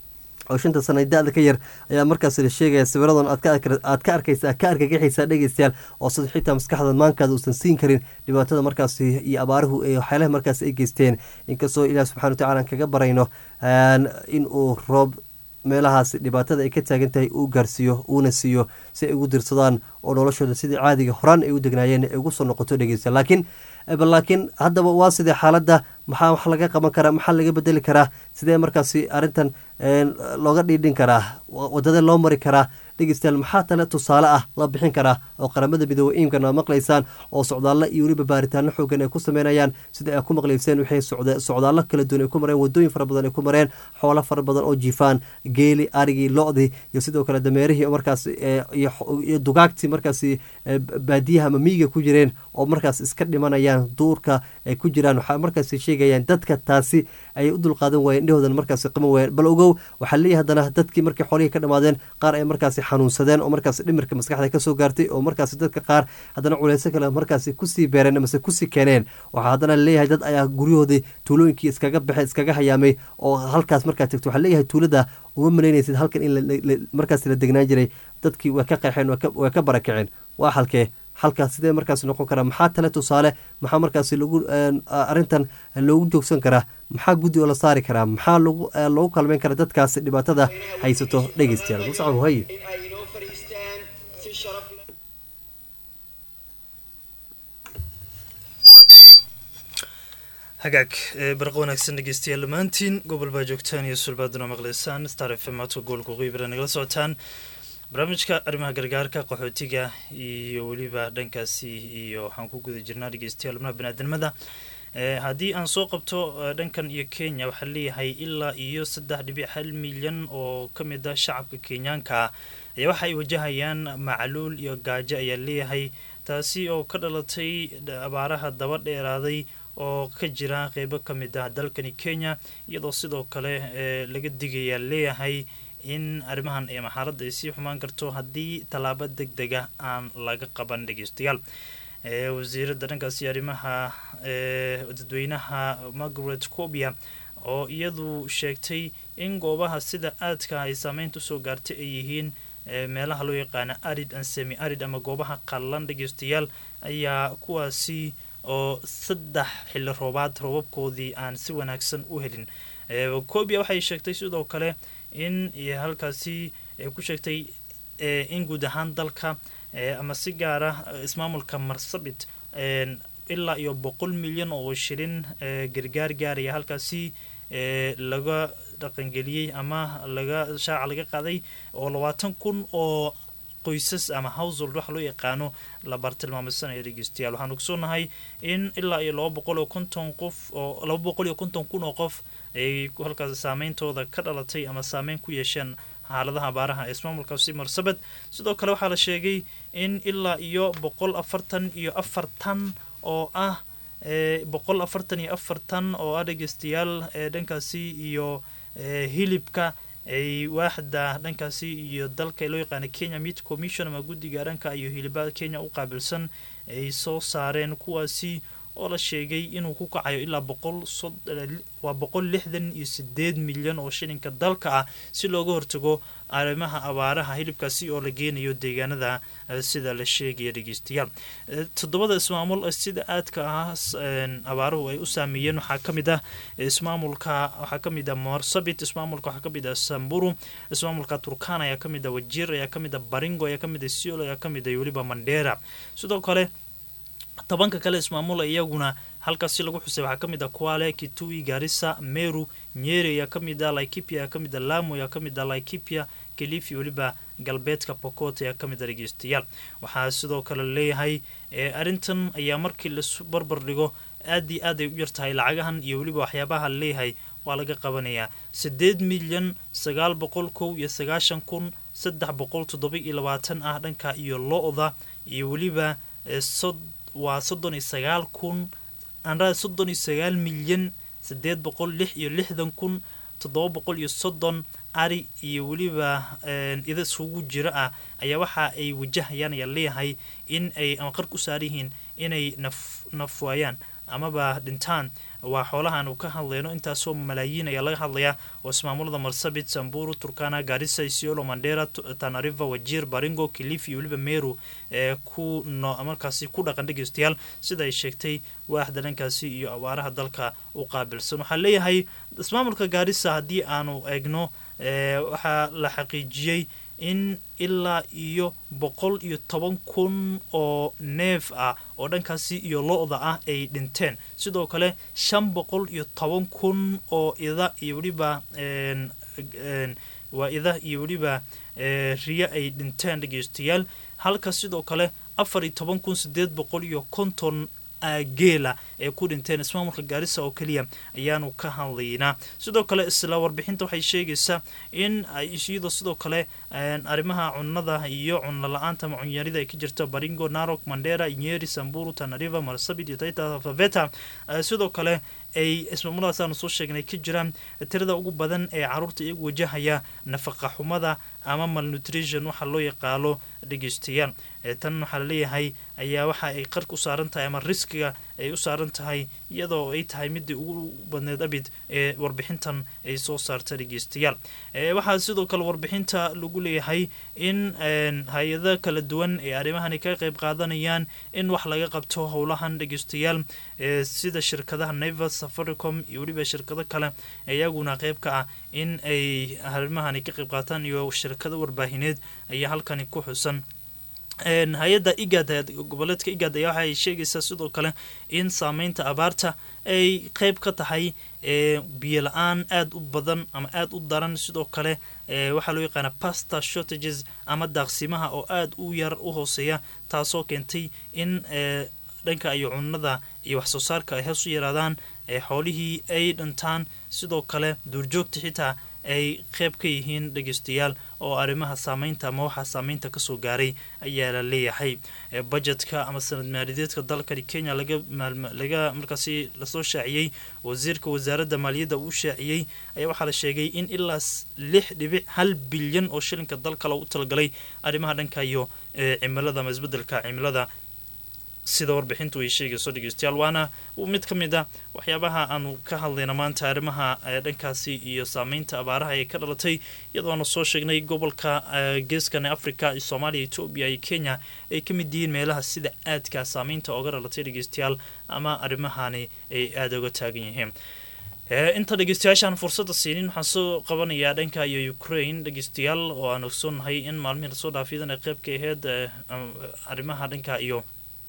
oo shanta sana da-da ka yar ayaa markaas la sheegaya sawiradan aad ka arkaysa ka argagaxaysaa dhegeystayaal oo sida xitaa maskaxda maankaada uusan siin karin dhibaatada markaasi iyo abaaruhu ee waxyaalaha markaas ay geysteen inkastoo ilaah subxana wa tacala aan kaga barayno in uu roob meelahaas dhibaatada ay ka taagan tahay uu gaarsiiyo uuna siiyo si ay ugu dirsadaan oo noloshooda sidii caadiga horaan ay u degnaayeen ay ugu soo noqoto dhegeysta laakiin laakiin haddaba waa sidee xaaladda maxaa wax laga qaban karaa maxaa laga bedeli karaa sidee markaasi arrintan looga dhiidhin karaa wadada loo mari karaa dhegeystayaal maxaa tale tusaale ah la bixin karaa oo qaramada midoobe iimkan aa maqlaysaan oo socdaallo iyo weliba baaritaano xoogan ay ku sameynayaan sida ay ku maqlayseen waxay socdaallo kala duwan ay ku mareen wadooyin fara badan ay ku mareen xoolo fara badan oo jiifaan geeli arigii lo-dii iyo sidoo kale dameerihii markaas iyo dugaagtii markaasi baadiyaha ama miyiga ku jireen oo markaas iska dhimanayaan duurka ay ku jiraan waxaa markaas sheegayaan dadka taasi ayay u dulqaadan waayeen indhahoodan markaasi qaban waayeen bal ogow waxaa leeyahay haddana dadkii markii xoolihii ka dhammaadeen qaar ay markaasi xanuunsadeen oo markaas dhimirka maskaxda kasoo gaartay oo markaasi dadka qaar haddana culeyso kale markaasi kusii beereen amase kusii keeneen waxaa haddana leeyahay dad ayaa guryahoodii tuulooyinkii iskaga baxay iskaga hayaamay oo halkaas markaa tagto waxaa leeyahay tuulada uma malaynaysid halkan in markaas la degnaan jiray dadkii waa ka qeexeen waa ka barakaceen waa halkee halkaas sidee markaas noqon karaa maxaa tale tusaale maxaa markaas lagu arintan loogu joogsan karaa maxaa guddi oo la saari karaa maxaa loogu kalmeyn karaa dadkaas dhibaatada haysato dhegeystayaal muscab haye hagaag barqa wanaagsan dhegeystayaal dhammaantiin gobol baa joogtaan iyo sulbaaduna maqleysaan star f m aadka gobolka qiibra nagala socotaan barnaamijka arrimaha gargaarka qaxootiga iyo weliba dhankaasi iyo waxaan ku guda jirnaa dhegeystayaal xubnaha baniaadamada haddii aan soo qabto dhankan iyo kenya waxaa leeyahay ilaa iyo saddex dhibic hal milyan oo ka mid ah shacabka kenyaanka ayaa waxa ay wajahayaan macluul iyo gaajo ayaa leeyahay taasi oo ka dhalatay abaaraha daba dheeraaday oo ka jira qeybo ka mid ah dalkani kenya iyadoo sidoo kale laga digayaa leeyahay in arrimahan ee maxaaladda ay sii xumaan karto haddii tallaabo deg dega aan laga qaban dhegeystayaal wasiiradda dhankaasi arrimaha dadweynaha margaret cobia oo iyadu sheegtay in goobaha sida aadka ay saameynta usoo gaartay ay yihiin meelaha loo yaqaana arid an semi arid ama goobaha qallan dhegeystayaal ayaa kuwaasi oo saddex xilli roobaad roobabkoodii aan si wanaagsan u helin cobia waxay sheegtay sidoo kale in halkaasi ku sheegtay in guud ahaan dalka ama si gaara ismaamulka marsabit ilaa iyo boqol milyan oo shilin gargaar gaaraya halkaasi laga dhaqangeliyey ama laga shaaca laga qaaday oo labaatan kun oo qoysas ama household waxa loo yaqaano la bartilmaameysanaya dhegeystayaal waxaan ogsoonahay in ilaa iyo laba boqol iyo konton qof oo laba boqol iyo konton kun oo qof ay halkaas saameyntooda ka dhalatay ama saameyn ku yeesheen xaaladaha abaaraha ee ismaamulkaasi marsabed sidoo kale waxaa la sheegay in ilaa iyo boqol afartan iyo afartan oo ah boqol afartan iyo afartan oo ah dhegeystayaal dhankaasi iyo hilibka ay waaxda dhankaasi iyo dalka loo yaqaana kenya meat commission ama guddiga dhanka iyo hilibada kenya u qaabilsan ay soo saareen kuwaasi oo la sheegay inuu ku kacayo ilaa boqol waa boqol lixdan iyo sideed milyan oo shilinka dalka ah si looga hortago arrimaha abaaraha hilibkaasi oo la geenayo deegaanada sida la sheegaya dhegeystayaal toddobada ismaamul sida aadka ah abaaruhu ay u saameeyeen waxaa ka mid ah ismaamulka waxaa ka mid ah morsabit ismaamulka waxaa ka mid ah samburu ismaamulka turkana ayaa ka mid ah wajir ayaa ka mid ah baringo ayaa ka mid ah siol ayaa ka mid ah weliba mandera sidoo kale tobanka kale ismaamula iyaguna halkaasi lagu xusay waxaa ka mid ah kuale kitui garissa meru nyeri ayaa ka mid ah laikipia ayaa ka mid ah lamu ayaa ka mid ah laikipia kelifi weliba galbeedka pokot ayaa ka mid ah dhegeystayaal waxaa sidoo kale leeyahay arrintan ayaa markii lasu barbar dhigo aad iyo aad ay u yartahay lacagahan iyo weliba waxyaabaha leeyahay waa laga qabanayaa siddeed milyan sagaal boqol kow iyo sagaashan kun saddex boqol toddoba iyo labaatan ah dhanka iyo lo-da iyo weliba waa soddon iyo sagaal kun anraa soddon iyo sagaal milyan siddeed boqol lix iyo lixdan kun toddoba boqol iyo soddon ari iyo weliba ida isugu jiro ah ayaa waxa ay wajahayaan ayaa leeyahay in ay ama qark u saar yihiin inay naf naf waayaan amaba dhintaan waa xoolahan uu ka hadlayno intaasoo malaayiin ayaa laga hadlayaa oo ismaamulada marsabit samburu turkana garissa isiolo mandera tanariva wajir baringo kilifi iyo weliba meru ee ku no markaasi ku dhaqan dhegeystayaal sida ay sheegtay waaxda dhankaasi iyo abaaraha dalka u qaabilsan waxaa leeyahay ismaamulka gaarissa haddii aanu eegno waxaa la xaqiijiyey in ilaa iyo boqol iyo toban kun oo neef ah oo dhankaasi iyo lo-da ah ay dhinteen sidoo kale shan boqol iyo toban kun oo ida iyo weliba waa ida iyo weliba riyo ay dhinteen dhegeystayaal halka sidoo kale afar iyo toban kun sideed boqol iyo konton geela ee ku dhinteen ismaamulka gaarisa oo keliya ayaanu ka hadlaynaa sidoo kale isla warbixinta waxay sheegaysaa in iyadoo sidoo kale arrimaha cunada iyo cunno la-aanta ama cunyarida ay ka jirto baringo narok mandera nyeri samburu tanariva marsabit iyo taita faveta sidoo kale ay ismaamuladaas aanu soo sheegnay ka jiraan tirada ugu badan ee caruurta iyagu wajahaya nafaqa xumada ama malnutrition waxa loo yaqaalo dhegeystayaal tan waxaa laleeyahay ayaa waxa ay qarka u saaran tahay ama riskiga ay u saaran tahay iyadoo ay tahay midii ugu badneed abid ee warbixintan ay soo saarta dhegeystayaal waxaa sidoo kale warbixinta lagu leeyahay in hay-ada kala duwan ee arrimahani ka qayb qaadanayaan in wax laga qabto howlahan dhegeystayaal sida shirkadaha nevers safaricom iyo weliba shirkado kale iyaguna qeyb ka ah in ay arrimahani ka qayb qaataan iyo shirkado warbaahineed ayaa halkani ku xusan hay-adda igad goboleedka igad ayaa waxaay sheegaysaa sidoo kale in saameynta abaarta ay qeyb ka tahay biyo la-aan aada u badan ama aada u daran sidoo kale waxaa loo yaqaana pasta shortages ama daaqsimaha oo aada u yar u hooseeya taasoo keentay in dhanka iyo cunada iyo wax soo saarka ay hoos u yaraadaan xoolihii ay dhantaan sidoo kale duurjoogta xitaa ay qeyb ka yihiin dhegeystayaal oo arrimaha saameynta ama waxaa saameynta kasoo gaaray ayaa la leeyahay bajetka ama sanad maaliyadeedka dalkani kenya laga markaasi lasoo shaaciyey wasiirka wasaaradda maaliyadda uu shaaciyey ayaa waxaa la sheegay in ilaa lix dhibic hal bilyan oo shilinka dalka loogu talagalay arrimaha dhanka iyo cimilada ama isbedelka cimilada sida warbixintu ay sheegayso dhegeystayaal waana mid ka mid a waxyaabaha aanu ka hadlayna maanta arrimaha dhankaasi iyo saameynta abaaraha ee ka dhalatay iyadoona soo sheegnay gobolka geeskani africa soomaaliya etoobiya iyo kenya ay ka mid yihiin meelaha sida aadka saameynta oga dhalatay dhegeystayaal ama arrimahani ay aada uga taagan yihiin inta dhegeystayaashaan fursadda siinin waxaan soo qabanayaa dhanka iyo ukraine dhegeystayaal oo aan ogsoonahay in maalmihii lasoo dhaafiyadan ay qeyb ka aheyd arrimaha dhanka iyo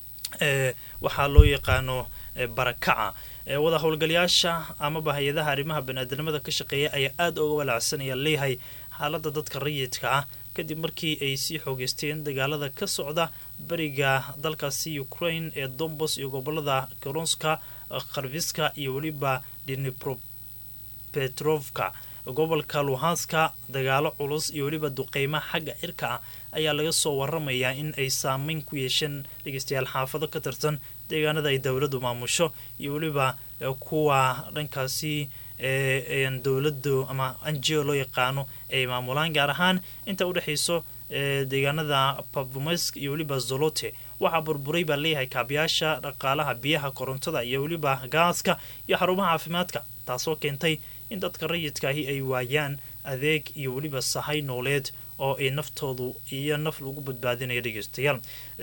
waxaa loo yaqaano barakaca wada howlgalayaasha amaba hay-adaha arrimaha baniaadanimada ka shaqeeya ayaa aada uga walaacsanaya leeyahay xaalada dadka rayidka ah kadib markii ay sii xoogeysteen dagaalada ka socda beriga dalkaasi ukraine ee dombos iyo gobolada koronska kharviska iyo weliba dnipropetrovka gobolka luhanska dagaalo culus iyo weliba duqeyma xagga cirka ah ayaa laga soo waramayaa in ay saameyn ku yeesheen dhegeystayaal xaafado ka tirsan deegaanada ay dowladdu maamusho iyo weliba kuwa dhankaasi dowladdu ama anjio loo yaqaano ay maamulaan gaar ahaan inta udhexayso deegaanada pavumesk iyo weliba zolote waxaa burburay baa leeyahay kaabiyaasha dhaqaalaha biyaha korontada iyo weliba gaaska iyo xarumaha caafimaadka taasoo keentay in dadka rayidkaahi ay waayaan adeeg iyo weliba sahay nooleed oo ay naftoodu iyo naf lagu badbaadinaya dhegeystayaal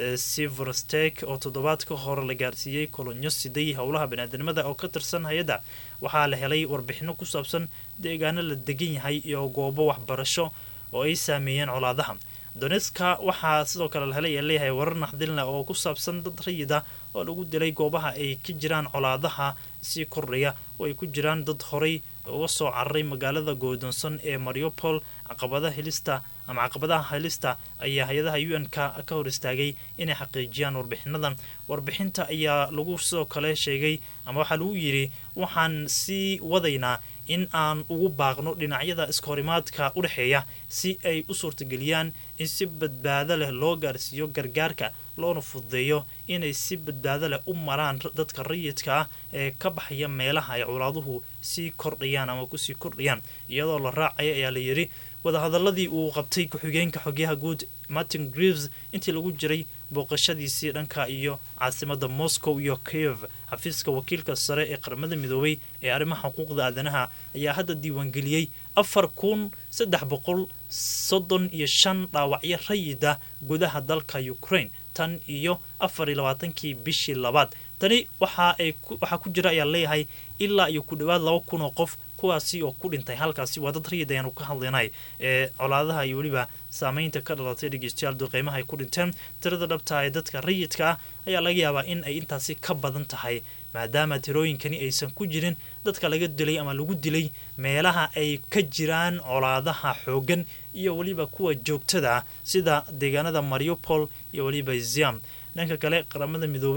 siverstek oo toddobaad ka hore la gaarsiiyey kolonyo siday howlaha baniaadanimada oo ka tirsan hay-adda waxaa la helay warbixino ku saabsan deegaano la degan yahay iyo goobo waxbarasho oo ay saameeyeen colaadaha doneska waxaa sidoo kale la helay ee leeyahay warar naxdilna oo ku saabsan dad rayida oo lagu dilay goobaha ay ka jiraan colaadaha sii kordhaya oo ay ku jiraan dad horay uga soo cararay magaalada goodonsan ee mariopol caqabadaha helista ama caqabadaha helista ayaa hay-adaha u n ka ka hor istaagay inay xaqiijiyaan warbixinadan warbixinta ayaa lagu sidoo kale sheegay ama waxaa lagu yidhi waxaan sii wadaynaa in aan ugu baaqno dhinacyada iskahorimaadka u dhexeeya si ay u suurtageliyaan in si badbaado leh loo gaarsiiyo gargaarka loona fududeeyo inay si badbaado leh u maraan dadka rayidka ah ee ka baxaya meelaha ay colaaduhu sii kordhayaan ama kusii kordhayaan iyadoo la raacaya ayaa la yidhi wadahadaladii uu qabtay ku-xigeenka xogyaha guud martin greeves intii lagu jiray booqashadiisii dhanka iyo caasimada moscow iyo kiev xafiiska wakiilka sare ee qaramada midoobay ee arrimaha xuquuqda aadanaha ayaa hadda diiwaangeliyey afar kun saddex boqol soddon iyo shan dhaawacyo rayida gudaha dalka ukraine tan iyo afar iyo labaatankii bishii labaad tani waxa ay waxaa ku jira ayaa leeyahay ilaa iyo ku dhowaad laba kun oo qof kuwaasi oo ku dhintay halkaasi waa dad rayid ayaanu ka hadlaynay ee colaadaha iyo weliba saameynta ka dhalatay dhegeystayaal duqeymaha ay ku dhinteen tirada dhabta ee dadka rayidka ah ayaa laga yaabaa in ay intaasi ka badan tahay maadaama tirooyinkani aysan ku jirin dadka laga dilay ama lagu dilay meelaha ay ka jiraan colaadaha xoogan iyo weliba kuwa joogtada ah sida deegaanada mariupol iyo weliba ziam dhanka kale qaramada midoobay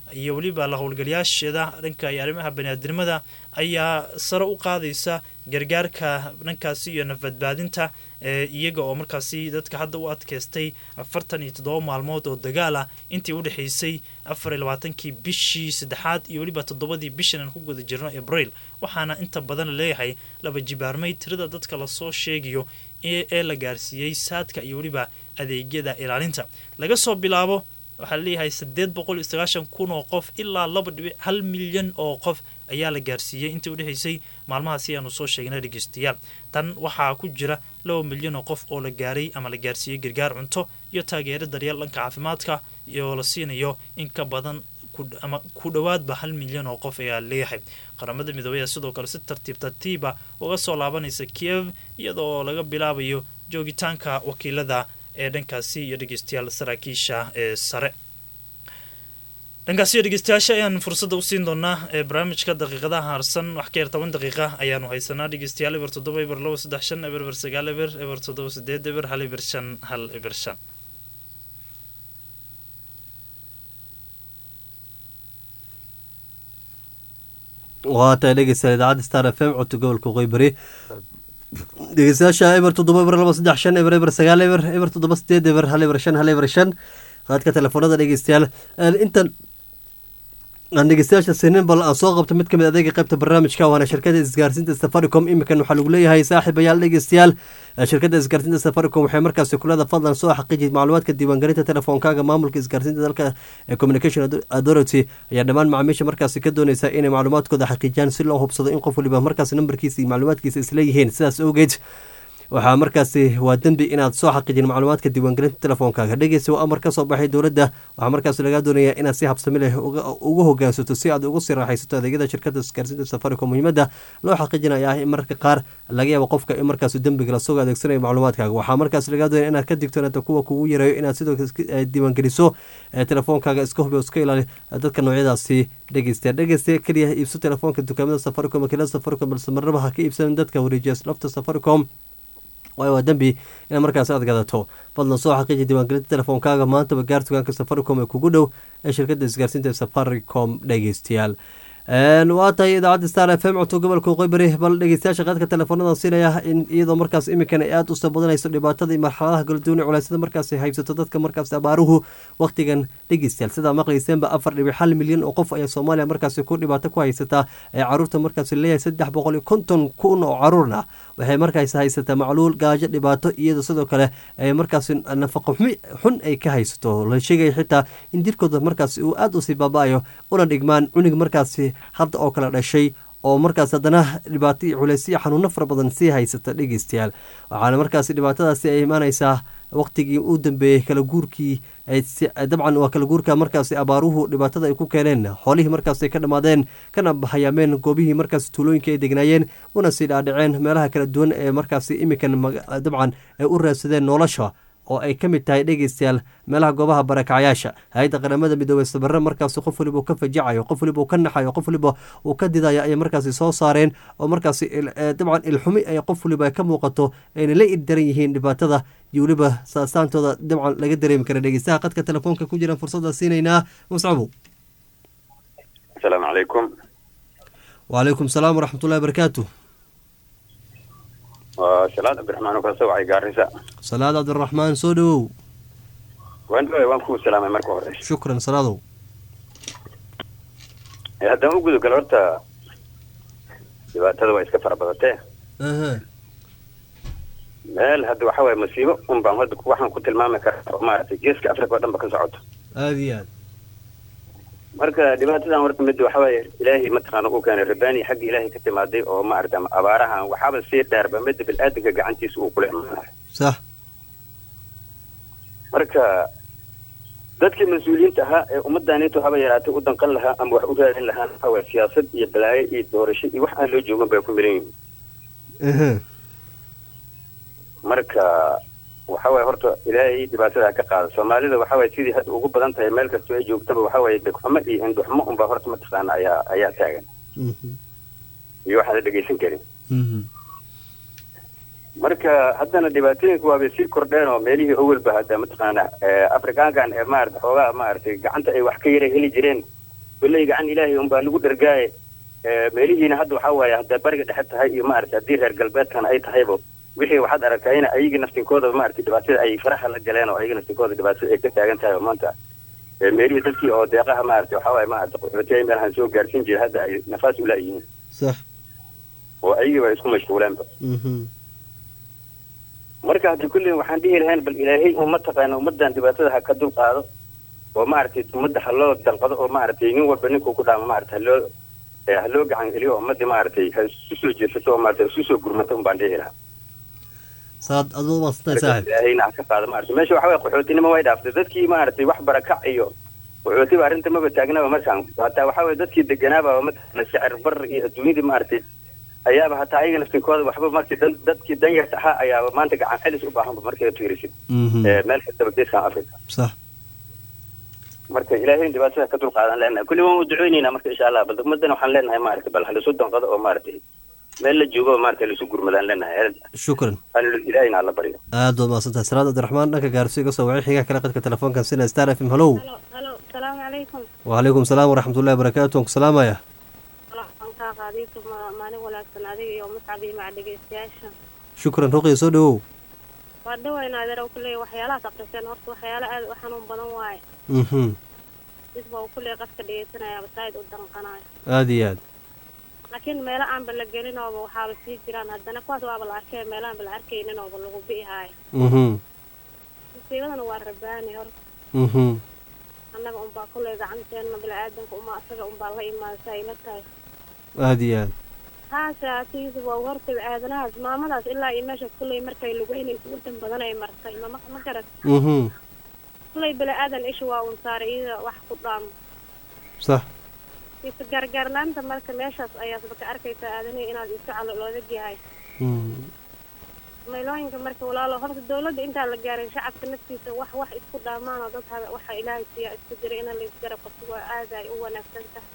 iyo weliba la howlgalayaasheeda dhanka iyo arrimaha baniaadnimada ayaa sare u qaadaysa gargaarka dhankaasi iyo nafbadbaadinta iyaga oo markaasi dadka hadda u adkeystay afartan iyo toddoba maalmood oo dagaal ah intii u dhexaysay afar iyo labaatankii bishii saddexaad iyo weliba toddobadii bishan aan ku guda jirno abriil waxaana inta badan laleeyahay laba jibaarmay tirada dadka lasoo sheegayo ee la gaarsiiyey saadka iyo weliba adeegyada ilaalinta laga soo bilaabo waxaa laleeyahay siddeed boqol iyo sagaashan kun oo qof ilaa laba dhibic hal milyan oo qof ayaa la gaarsiiyey intii u dhexaysay maalmahaasi aanu soo sheegnay dhegeystayaal tan waxaa ku jira laba milyan oo qof oo la gaaray ama la gaarsiiyey gargaar cunto iyo taageero daryeel dhanka caafimaadka iyo la siinayo in ka badan ama ku dhowaadba hal milyan oo qof ayaa leeyahay qaramada midoobey ayaa sidoo kale si tartiib tartiiba uga soo laabanaysa kiev iyadoo laga bilaabayo joogitaanka wakiilada ee dhankaasi iyo dhegeystayaal saraakiisha ee sare dhankaasi iyo dhegeystayaasha ayaan fursadda u siin doonaa ee barnaamijka daqiiqadaha harsan wax ka yar toban daqiiqa ayaanu haysanaa dhegeystayaal eber toddoba eber labo saddex shan eber eber sagaal eber eber toddoba sideed eber hal eber shan hal eber shan waa tahay dhegeystayaal idaacadda star f m codka gobolka qoybari dhegeystayaasha eber toddoba eber laba saddex shan eber eber sagaal eber eber toddoba sideed eber hal eber shan hal eber shan qaadka telefoonada dhegeystayaal intan aan dhegeystayaasha sinin bal aan soo qabto mid ka mid adeega qaybta barnaamijka waana shirkada isgaarsiinta safaricom iminkan waxaa lagu leeyahay saaxiibayaal dhegeystayaal shirkada isgaarsiinta safaricom waxay markaasi kulada fadlan soo xaqiiji macluumaadka diiwaangelinta telefoonkaaga maamulka isgaarsiinta dalka ee communication authority ayaa dhammaan macaamiisha markaasi ka dooneysa inay macluumaadkooda xaqiijiyaan si loo hubsado in qof waliba markaasi nambarkiisa iyo macluumaadkiisa isleeyihiin sidaas awgeed waxaa markaasi waa dembi inaad soo xaqiijin macluumaadka diiwaangelinta telefoonkaaga dhegeysa waa amar ka soo baxay dowladda waxaa markaasi lagaa doonayaa inaad si habsami leh ugu hogaansato si aad ugu sii raaxaysato adeegyada shirkada isgaarsiinta safaricom muhiimadda loo xaqiijinaya ah in mararka qaar laga yaabo qofka in markaasi dembiga lasoo adeegsanayo macluumaadkaaga waxaa markaasi lagaa doonaya inaad ka digtoonato kuwa kugu yareeyo inaad sidoo diiwaangeliso telefoonkaaga iska hubi iska ilaali dadka noocyadaasi dhegeysta dhegeysta keliya iibso telefoonka dukaamada safaricom wakiilada safaricom balse marnaba ha ka iibsanin dadka wareejiya lafta safaricom waayo waa dembi inaad markaas aad gadato fadlan soo xaqiiji diiwaangelinta telefoonkaaga maantaba gaar tugaanka safaricom ee kugu dhow ee shirkada isgaarsiinta safaricom dhegeystayaal waa tahay idaacadda star f m codto gobolka qoybari bal dhegeystayaasha qaadka telefoonada siinaya in iyadoo markaas iminkan ay aada u soo badanayso dhibaatada iyo marxaladaha kaladuwan ee culeysyada markaas haybsato dadka markaas abaaruhu waqtigan dhegeystayaal sidaa maqlayseenba afar dhibic hal milyan oo qof ayaa soomaaliya markaasi ku dhibaato ku haysataa ee caruurta markaas leeyahay saddex boqol iyo konton kun oo caruurna waxay markaas haysataa macluul gaajo dhibaato iyadoo sidoo kale ay markaas nafaqo xun ay ka haysato la sheegaya xitaa in jirkooda markaas uu aada usii baaba-ayo una dhigmaan cunug markaasi hadda oo kale dhashay oo markaas haddana dhibaato iyo culeysyo xanuuno fara badan sii haysata dhegeystayaal waxaana markaas dhibaatadaasi ay imaaneysaa waqtigii u dambeeyey kala guurkii dabcan waa kala guurka markaasi abaaruhu dhibaatada ay ku keeneen xoolihii markaas ay ka dhammaadeen kana hayaameen goobihii markaas tuulooyinka ay degnaayeen una sii dhaadhaceen meelaha kala duwan ee markaasi iminkan dabcan ay u raadsadeen nolosha oo ay ka mid tahay dhegeystayaal meelaha goobaha barakacyaasha hay-adda qaramada midoobey sabare markaasi qof waliba uu ka fajacayo qof waliba uu ka naxayo qof waliba uu ka didayo ayay markaasi soo saareen oo markaasi dabcan ilxumi ay qof waliba ka muuqato ayna la irdaran yihiin dhibaatada iyo weliba saasaantooda dabcan laga dareemi kara dhegeystaha qadka telefoonka ku jiraan fursadda siinaynaa muscabu asalaamu calaykum wacalaykum salaam waraxmatullahi barakaatu waa salaad cabdiraxmaan oo kasoo wacay gaarisa salaad cabdiraxmaan soo dhawow waan dhaway waan kuu salaamay marka hore shukran salaadow haddaan u gudo galo horta dhibaatada waa iska fara badatee aha meel hadda waxa waaye masiibo un baan hadda waxaan ku tilmaami karaa oo maaragtay geeska africa oo dhan ba ka socoto aada iyo aad marka dhibaatadan horta mid waxa waaye ilaahay mataqaana uu keenay rabbaani xagga ilaahay ka timaaday oo maaragta abaarahan waxaaba sii dheerba midda bil-aadanka gacantiisa uu kula imaanayo sax marka dadkii mas-uuliyiinta ahaa ee ummaddaanitu haba yaraatay u danqan lahaa ama wax u raadin lahaan waxa waaye siyaasad iyo balaayo iyo doorasho iyo wax aan loo joogan bay ku miran yihiin aha marka waxa waaye horta ilaahay dhibaatada ka qaada soomaalida waxa waaye sidii hadda ugu badan tahay meel kastoo ay joogtaba waxa waaye degxumo iyo indhuxumo unbaa horta mataqaana ayaa ayaa taagan iyo waxaan la dhegaysan karin marka haddana dhibaatooyinka waabay sii kordheen oo meelihii awalba hadda mataqaana afrikaankan ee maarata xoogaa maaragtay gacanta ay wax ka yara heli jireen kolley gacan ilaahay unbaa lagu dhergaaye Eh, meelihiina hadda waxaa waaye hadday bariga dhexe tahay iyo maaragtay haddii reer galbeedkan ay tahayba wixii waxaad aragtaa in ayagii naftinkooda maaragtay dhibaatada ay faraha la galeen oo ayaga naftinkooda dhibaatada ay ka taagan tahay oo maanta eh, meelihii dadkii oo deeqaha maaragtay waxaa waaye maaragtay qaxootiya meelahan soo gaarsiin jiray hadda ay nafaas ulaayihiin sax oo ayagii ba isku mashquuleenba mhm marka hadda kulley waxaan dhihi lahayn bal ilaahay un mataqaana ummadan dhibaatada ha ka dul qaado oo maaragtay ummadda ha loo danqado oo maaragtay nin walba ninkuu ku dhaamo maaragtay ha loo eh, ha loo gacan geliyo oo ummadii maaragtay ha isu soo jeesato oo maaragtay isu soo gurmato un baan dhihi lahaa saad aad baad mahadsantahay saaxib ilaahayna ha ka qaado maaragtay meesha waxa waye qaxootinimo way dhaaftay dadkii maaragtay wax barakac iyo qaxootiba arrinta maba taagnaba markaan hataa waxa waye dadkii deganaaba mataqaana sicir bar iyo adduunyadii maaragtay ayaaba hataa ayaga naftinkooda waxba markii dan dadkii danyarta ahaa ayaaba maanta gacan celis u baahanba markay fiirisid mhm Eh, meel kastaba geeskan africa sax marka ilaahay dhibaatada ka dulqaadan leenahay kulli waan u duceyneynaa marka insha allah bal ummadana waxaan leenahay maaragtay bal halisu danqado oo maaragtay meel la joogo oo maaragtay laisu gurmadaan leenahay shukran hal ilaahayna alla baryo aad baad mahadsantahay salaad cabdiraxmaan dhanka gaarsiyo iga soo wacay xigaa kale qadka telefoonkan sina star f m hallow halo halo salaamu calaykum wacalaykum salaam waraxmatullahi wabarakaatu waan ku salaamaya waan kaa qaadiisu maalin wanaagsan adiga iyo muscab iyo maca dhegeystayaasha shukran ruqiya soo dhawow waa dhawayna adeer u kuleeya waxyaalahaas aqriseen horta waxyaalo aad u xanuun badan waaye mhm isba uu kuleeya qofka dhegeysanaya basaa'id u danqanayo aad iyo aad laakiin meelo aanba la gelin ooba waxaaba sii jiraan haddana kuwaas waaba la arkay meelaanba la arkaynin ooba lagu bi'ihaayo mhm musiibadana waa rabaani horta mhm annaga unbaa kuleey gacanteena bini-aadanka uma asaga unbaa la imaada sa ayla tahay aad iyo aad haase atiisa waa horta aadanahaas maamadaas ilaa iyo meeshaas kulley markay lugeynaysa wadan badan ay martay mama ma garat mhm kulley bini-aadan isha waa un saaray iyada wax ku dhaamo sax isa gargaarlaanta marka meeshaas ayaasba ka arkaysaa aadanihi inaad isu calo loodag yahay mhm maylooyinka marka walaalo horta dawladda intaan la gaarin shacabka naftiisa wax wax isku dhaamaan oo dad hada waxa ilaahay siiya isku diray in laisgarab qabto waa aad ay u wanaagsan tahay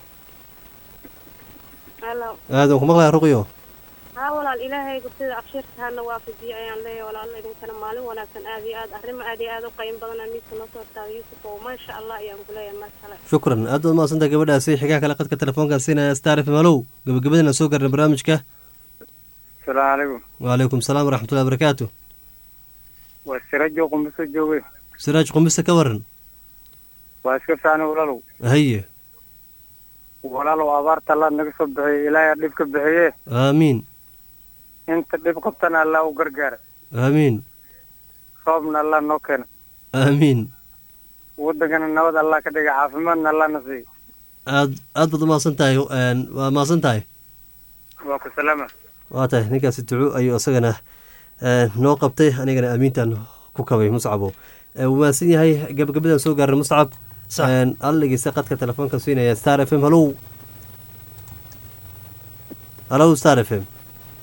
halo aadan ku maqlaya ruqiyo haa walaal ilaahaygu sida abshirta hana waafajiye ayaan leeyahay walaalo idinkana maalin wanaagsan aad iyo aad arrimo aad iyo aad u qayim badan miiska noo soo taada yuusuf oo maasha allah ayaan ku leeyahay mar kale shukran aad baad mahadsantahay gabadhaasi xigaa kale qadka telefoonkan siinaya star f m hallow gabagabadana soo garnay barnaamijka salaamu calaykum wacalaykum salaam waraxmatullahi wabarakaatu waa sirajo qumbiso jooge siraaj qumbise ka waran waa iska fiicnay walaalow haye walaalow abaarta allah naga soo bixiye ilaahay dhib ka bixiye aamiin inta dhib qabtana allah u gargaara aamiin roobna allah noo keena aamiin wadankana nabad allah ka dhiga caafimaadna allah na siiyo aad aad baad umahadsan tahay een, waa mahadsan tahay waa ku salaama waa tahay ninkaasi duco ayuu isagana een, noo qabtay anigana aamiintan ku kabay muscabo Ee, wuu mahadsan yahay gabagabadan soo gaarnay muscab Sax. Een, alla dhegeysta qadka telefoonka siinaya star f m hallow hallow star f m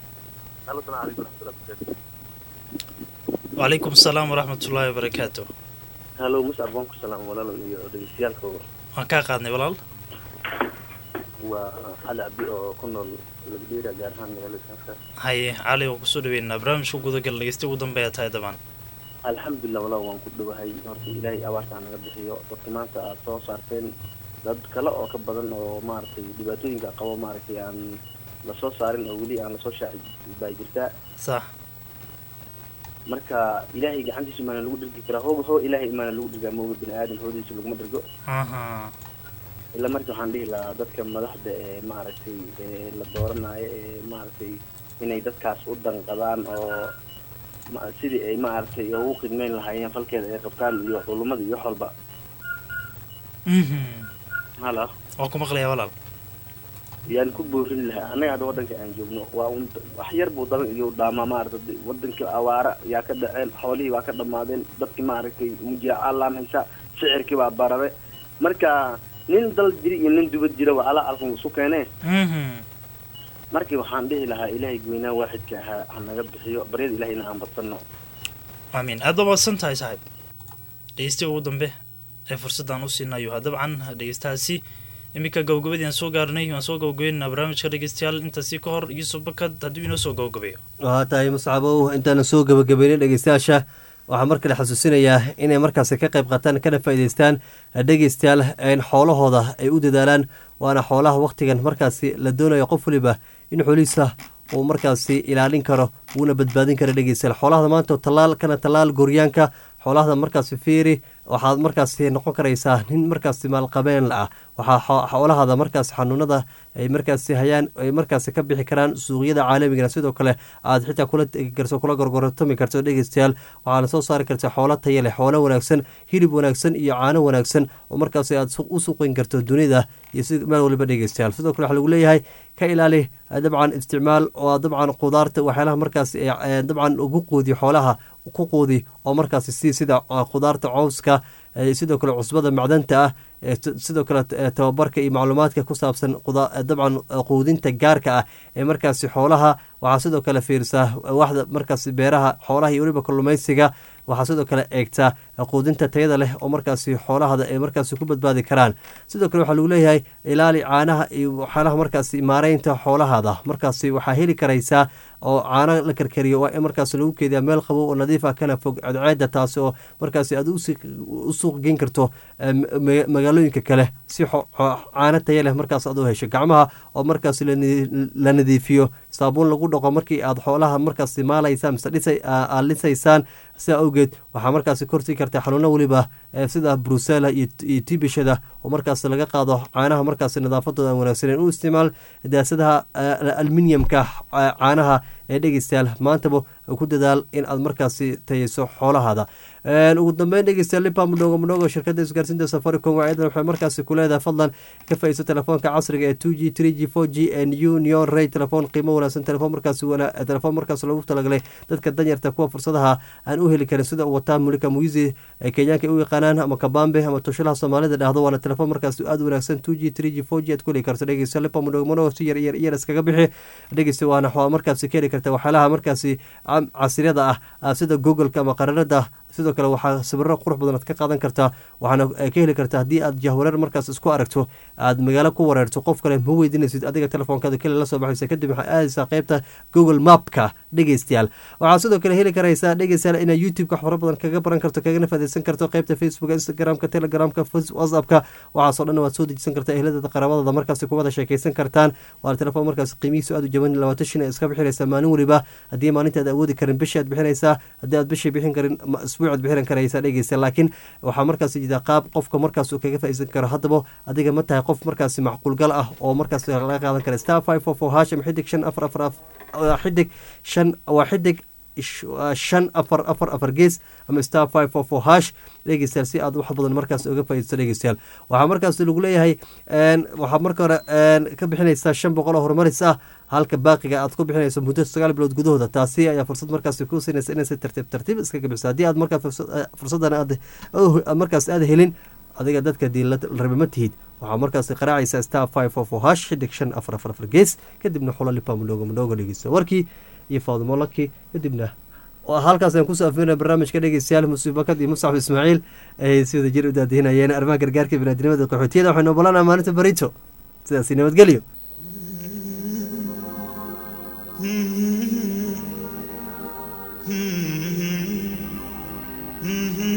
wacalaykum asalaam waraxmatullaahi wabarakaatu halo muscab waan ku salaam walaalo iyo dhegeystayaalkooda waan kaa qaadnay walaal waa cali cabdi oo ku nool lagdheera gaar ahaan magaalada saafka haye cali waan kusoo dhaweynaa barnaamijka gudagal dhegeysta ugu dambeeya tahay dabaan alxamdulilah walaal waan ku dhowahay horta ilaahay abaarta ha naga bixiyo dadka maanta aad soo saarteen dad kale oo ka badan oo maaragtay dhibaatooyinka qabo maaragtay aan lasoo saarin oo weli aan lasoo shaaci baa jirtaa sax marka ilaahay gacantiisa maana lagu dhirgi karaa hooba hoo ilaahay maana lagu dhirgaa mooga bini aadan hoodiisa laguma dhirgo aha ilaa marka waxaan dhihi lahaa dadka madaxda ee maaragtay ee la dooranayo ee maaragtay inay dadkaas u danqadaan oo ma- sidii ay maaragtay ugu khidmeyn lahaayeen falkeeda ay qabtaan iyo culummada iyo wax walba mhm hala waan ku maqlayaa walaal yaan ku boorin lahaa annaga hadda waddanka aan joogno waa un wax yar buu daban iyo dhaamaa maaragtay waddankii awaara yaa ka dhaceen xoolihii waa ka dhammaadeen dadkii maaragtay mujaaca laan haysa sicirkii baa barare marka nin dal jiri iyo nin dubad jira waa ala alkan isu keenee mhm markii waxaan dhihi lahaa ilaahay goynaa waaxidka ahaa ha naga bixiyo baryada ilaahayna aan badsanno aamiin aad baa mahadsan tahay saaxiib dhegeystiya ugu dambe ee fursaddan u siinayo ha dabcan dhegeystahaasi iminka gabagabadii aan soo gaarnay waan soo gabagabeynaa barnaamijka dhegeystayaal intaasi ka hor yuusuf bakad hadduu inoo soo gabagabeeyo waa tahay muscabow intaana soo gabagabeynay dhegeystayaasha waxaa mar kale xasuusinayaa inay markaasi ka qayb qaataan kana faa'iideystaan dhegeystayaal in xoolahooda ay u dadaalaan waana xoolaha wakhtigan markaasi la doonayo qof waliba in xoolihiisa uu markaasi ilaalin karo wuuna badbaadin kara dhegeystayaal xoolahada maanta tallaal kana tallaal gooryaanka xoolahada markaasi fiiri waxaad markaasi noqon karaysaa nin markaasi maalqabeen ah waxaa xoolahada markaasi xanuunada ay markaasi hayaan ay markaasi ka bixi karaan suuqyada caalamigana sidoo kale aad xitaa kula tegi karto kula gorgortami karto dhegeystayaal waxaana soo saari karta xoolo taya leh xoolo wanaagsan hilib wanaagsan iyo caano wanaagsan oo markaasi aad u suuqin karto dunida iyo si meel waliba dhegeystayaal sidoo kale waxaa lagu leeyahay ka ilaali dabcan isticmaal oo dabcan qudaarta waxyaalaha markaasi dabcan ugu quudiyo xoolaha ku quudi oo markaasi si sida qudaarta cowska sidoo kale cusbada macdanta ah sidoo kale tababarka iyo macluumaadka ku saabsan dabcan quudinta gaarka ah ee markaasi xoolaha waxaa sidoo kale fiirisaa waxda markaasi beeraha xoolaha iyo weliba kalluumaysiga waxaa sidoo kale eegtaa quudinta tayada leh oo markaasi xoolahada ay markaasi ku badbaadi karaan sidoo kale waxaa lagu leeyahay ilaali caanaha iyo waxyaalaha markaasi maareynta xoolahada markaasi waxaa heli karaysaa oo caano la karkariyo waa in markaas lagu keediyaa meel qabow oo nadiif ah kana fog cadceeda taasi oo markaasi aad u suuq geyn karto magaalooyinka kale si caano taya leh markaas aad u hesho gacmaha oo markaas la nadiifiyo saabuun lagu dhaqo markii aad xoolaha markaasi maalaysaan mise aad lisaysaan sidaa awgeed waxaa markaasi korsii karta xanuuno weliba sida brusela iyo tibishada oo markaas laga qaado caanaha markaasi nadaafadooda wanaagsaneen u isticmaal daasadaha alminiyamka caanaha ee dhegeystayaal maantaba ku dadaal in aad markaasi tayeyso xoolahaada ugu dambeyn dhegeystayaal lipa mudhoogo mudhoogo shirkadda isgaarsiinta safaricom waayadan waxay markaasi ku leedahay fadlan ka faa'iidso telefoonka casriga ee two g three g four g n u neon ray telefoon qiimo wanaagsan telefoon markaasi telefoon markaas loogu talagalay dadka danyarta kuwa fursadaha aan u heli karin sida uu wataa mulika muizi ee kenyaanka ay u yaqaanaan ama kabambe ama tushalaha soomaalida dhahdo waana telefoon markaasi aad wanaagsan two g three g four g aad ku heli karto dhegeystayaal lipa mudhoogo mudhoogo si yar yar yar iskaga bixi dhegeysta waana markaasi ka heli karta waxyaalaha markaasi casriyada ah sida googleka ama qararada sidoo kale waxaa sawiro qurux badan aad ka qaadan kartaa waxaana ka heli kartaa haddii aad jahwareer markaas isku aragto aad magaalo ku wareerto qof kale ma weydiinaysid adiga telefoonkaada keli la soo baxaysa kadib waxaa aadaysaa qeybta google mapka dhegeystayaal waxaa sidoo kale heli karaysaa dhegeystayaal inaad youtube-ka wax fara badan kaga baran karto kagana faadeysan karto qeybta facebooka instagramka telegramka whatsappka waxaasoo dhan waad soo dejisan kartaa ehladada qaraabadada markaasi kuwada sheekeysan kartaan waana telefoon markaas qiimihiisu aad u jaban labaatan shin iska bixinaysaa maalin weliba haddii maalinta aad awoodi karin bishii aad bixinaysaa haddii aad bishii bixin karin isbuucaad bixin karaysaa dhegeysta laakiin waxaa markaas jida qaab qofka markaas uu kaga faa'iidsan karo haddaba adiga ma tahay qof markaasi macquulgal ah oo markaas laga qaadan kara star five four four hasham xidig shan afar afar xidig shan waa xidig shan afar afar afar gees ama star five four four hash dhegeystayaal si aad wax badan markaas uga faa'iidaysto dhegeystayaal waxaa markaas lagu leeyahay waxaad marka hore ka bixinaysaa shan boqol oo horumaris ah halka baaqiga aad ku bixinayso muddo sagaal bilood gudahooda taasi ayaa fursad markaasi ku siinaysa inaysa tartiib tartiib iskaga bixiso haddii aad markaa fursaddan aad markaas aad helin adiga dadka dii la rabe ma tihid waxaa markaasi qaraacaysaa star five four four hash xidig shan afar afar afar gees kadibna xulo lipa mudhoogo mudhoogo dhegeysta warkii iyo faadimo laki kadibna halkaas aan kusoo afeynaya barnaamijka dhegeystayaal musuuf bakad iyo musaxab ismaaciil ay si wada jir u daadihinayeen arrimaha gargaarka binaadinimada qaxootiyada waxaynu ogolanaa maalinta barito sidaasi nabadgelyo Mm-hmm.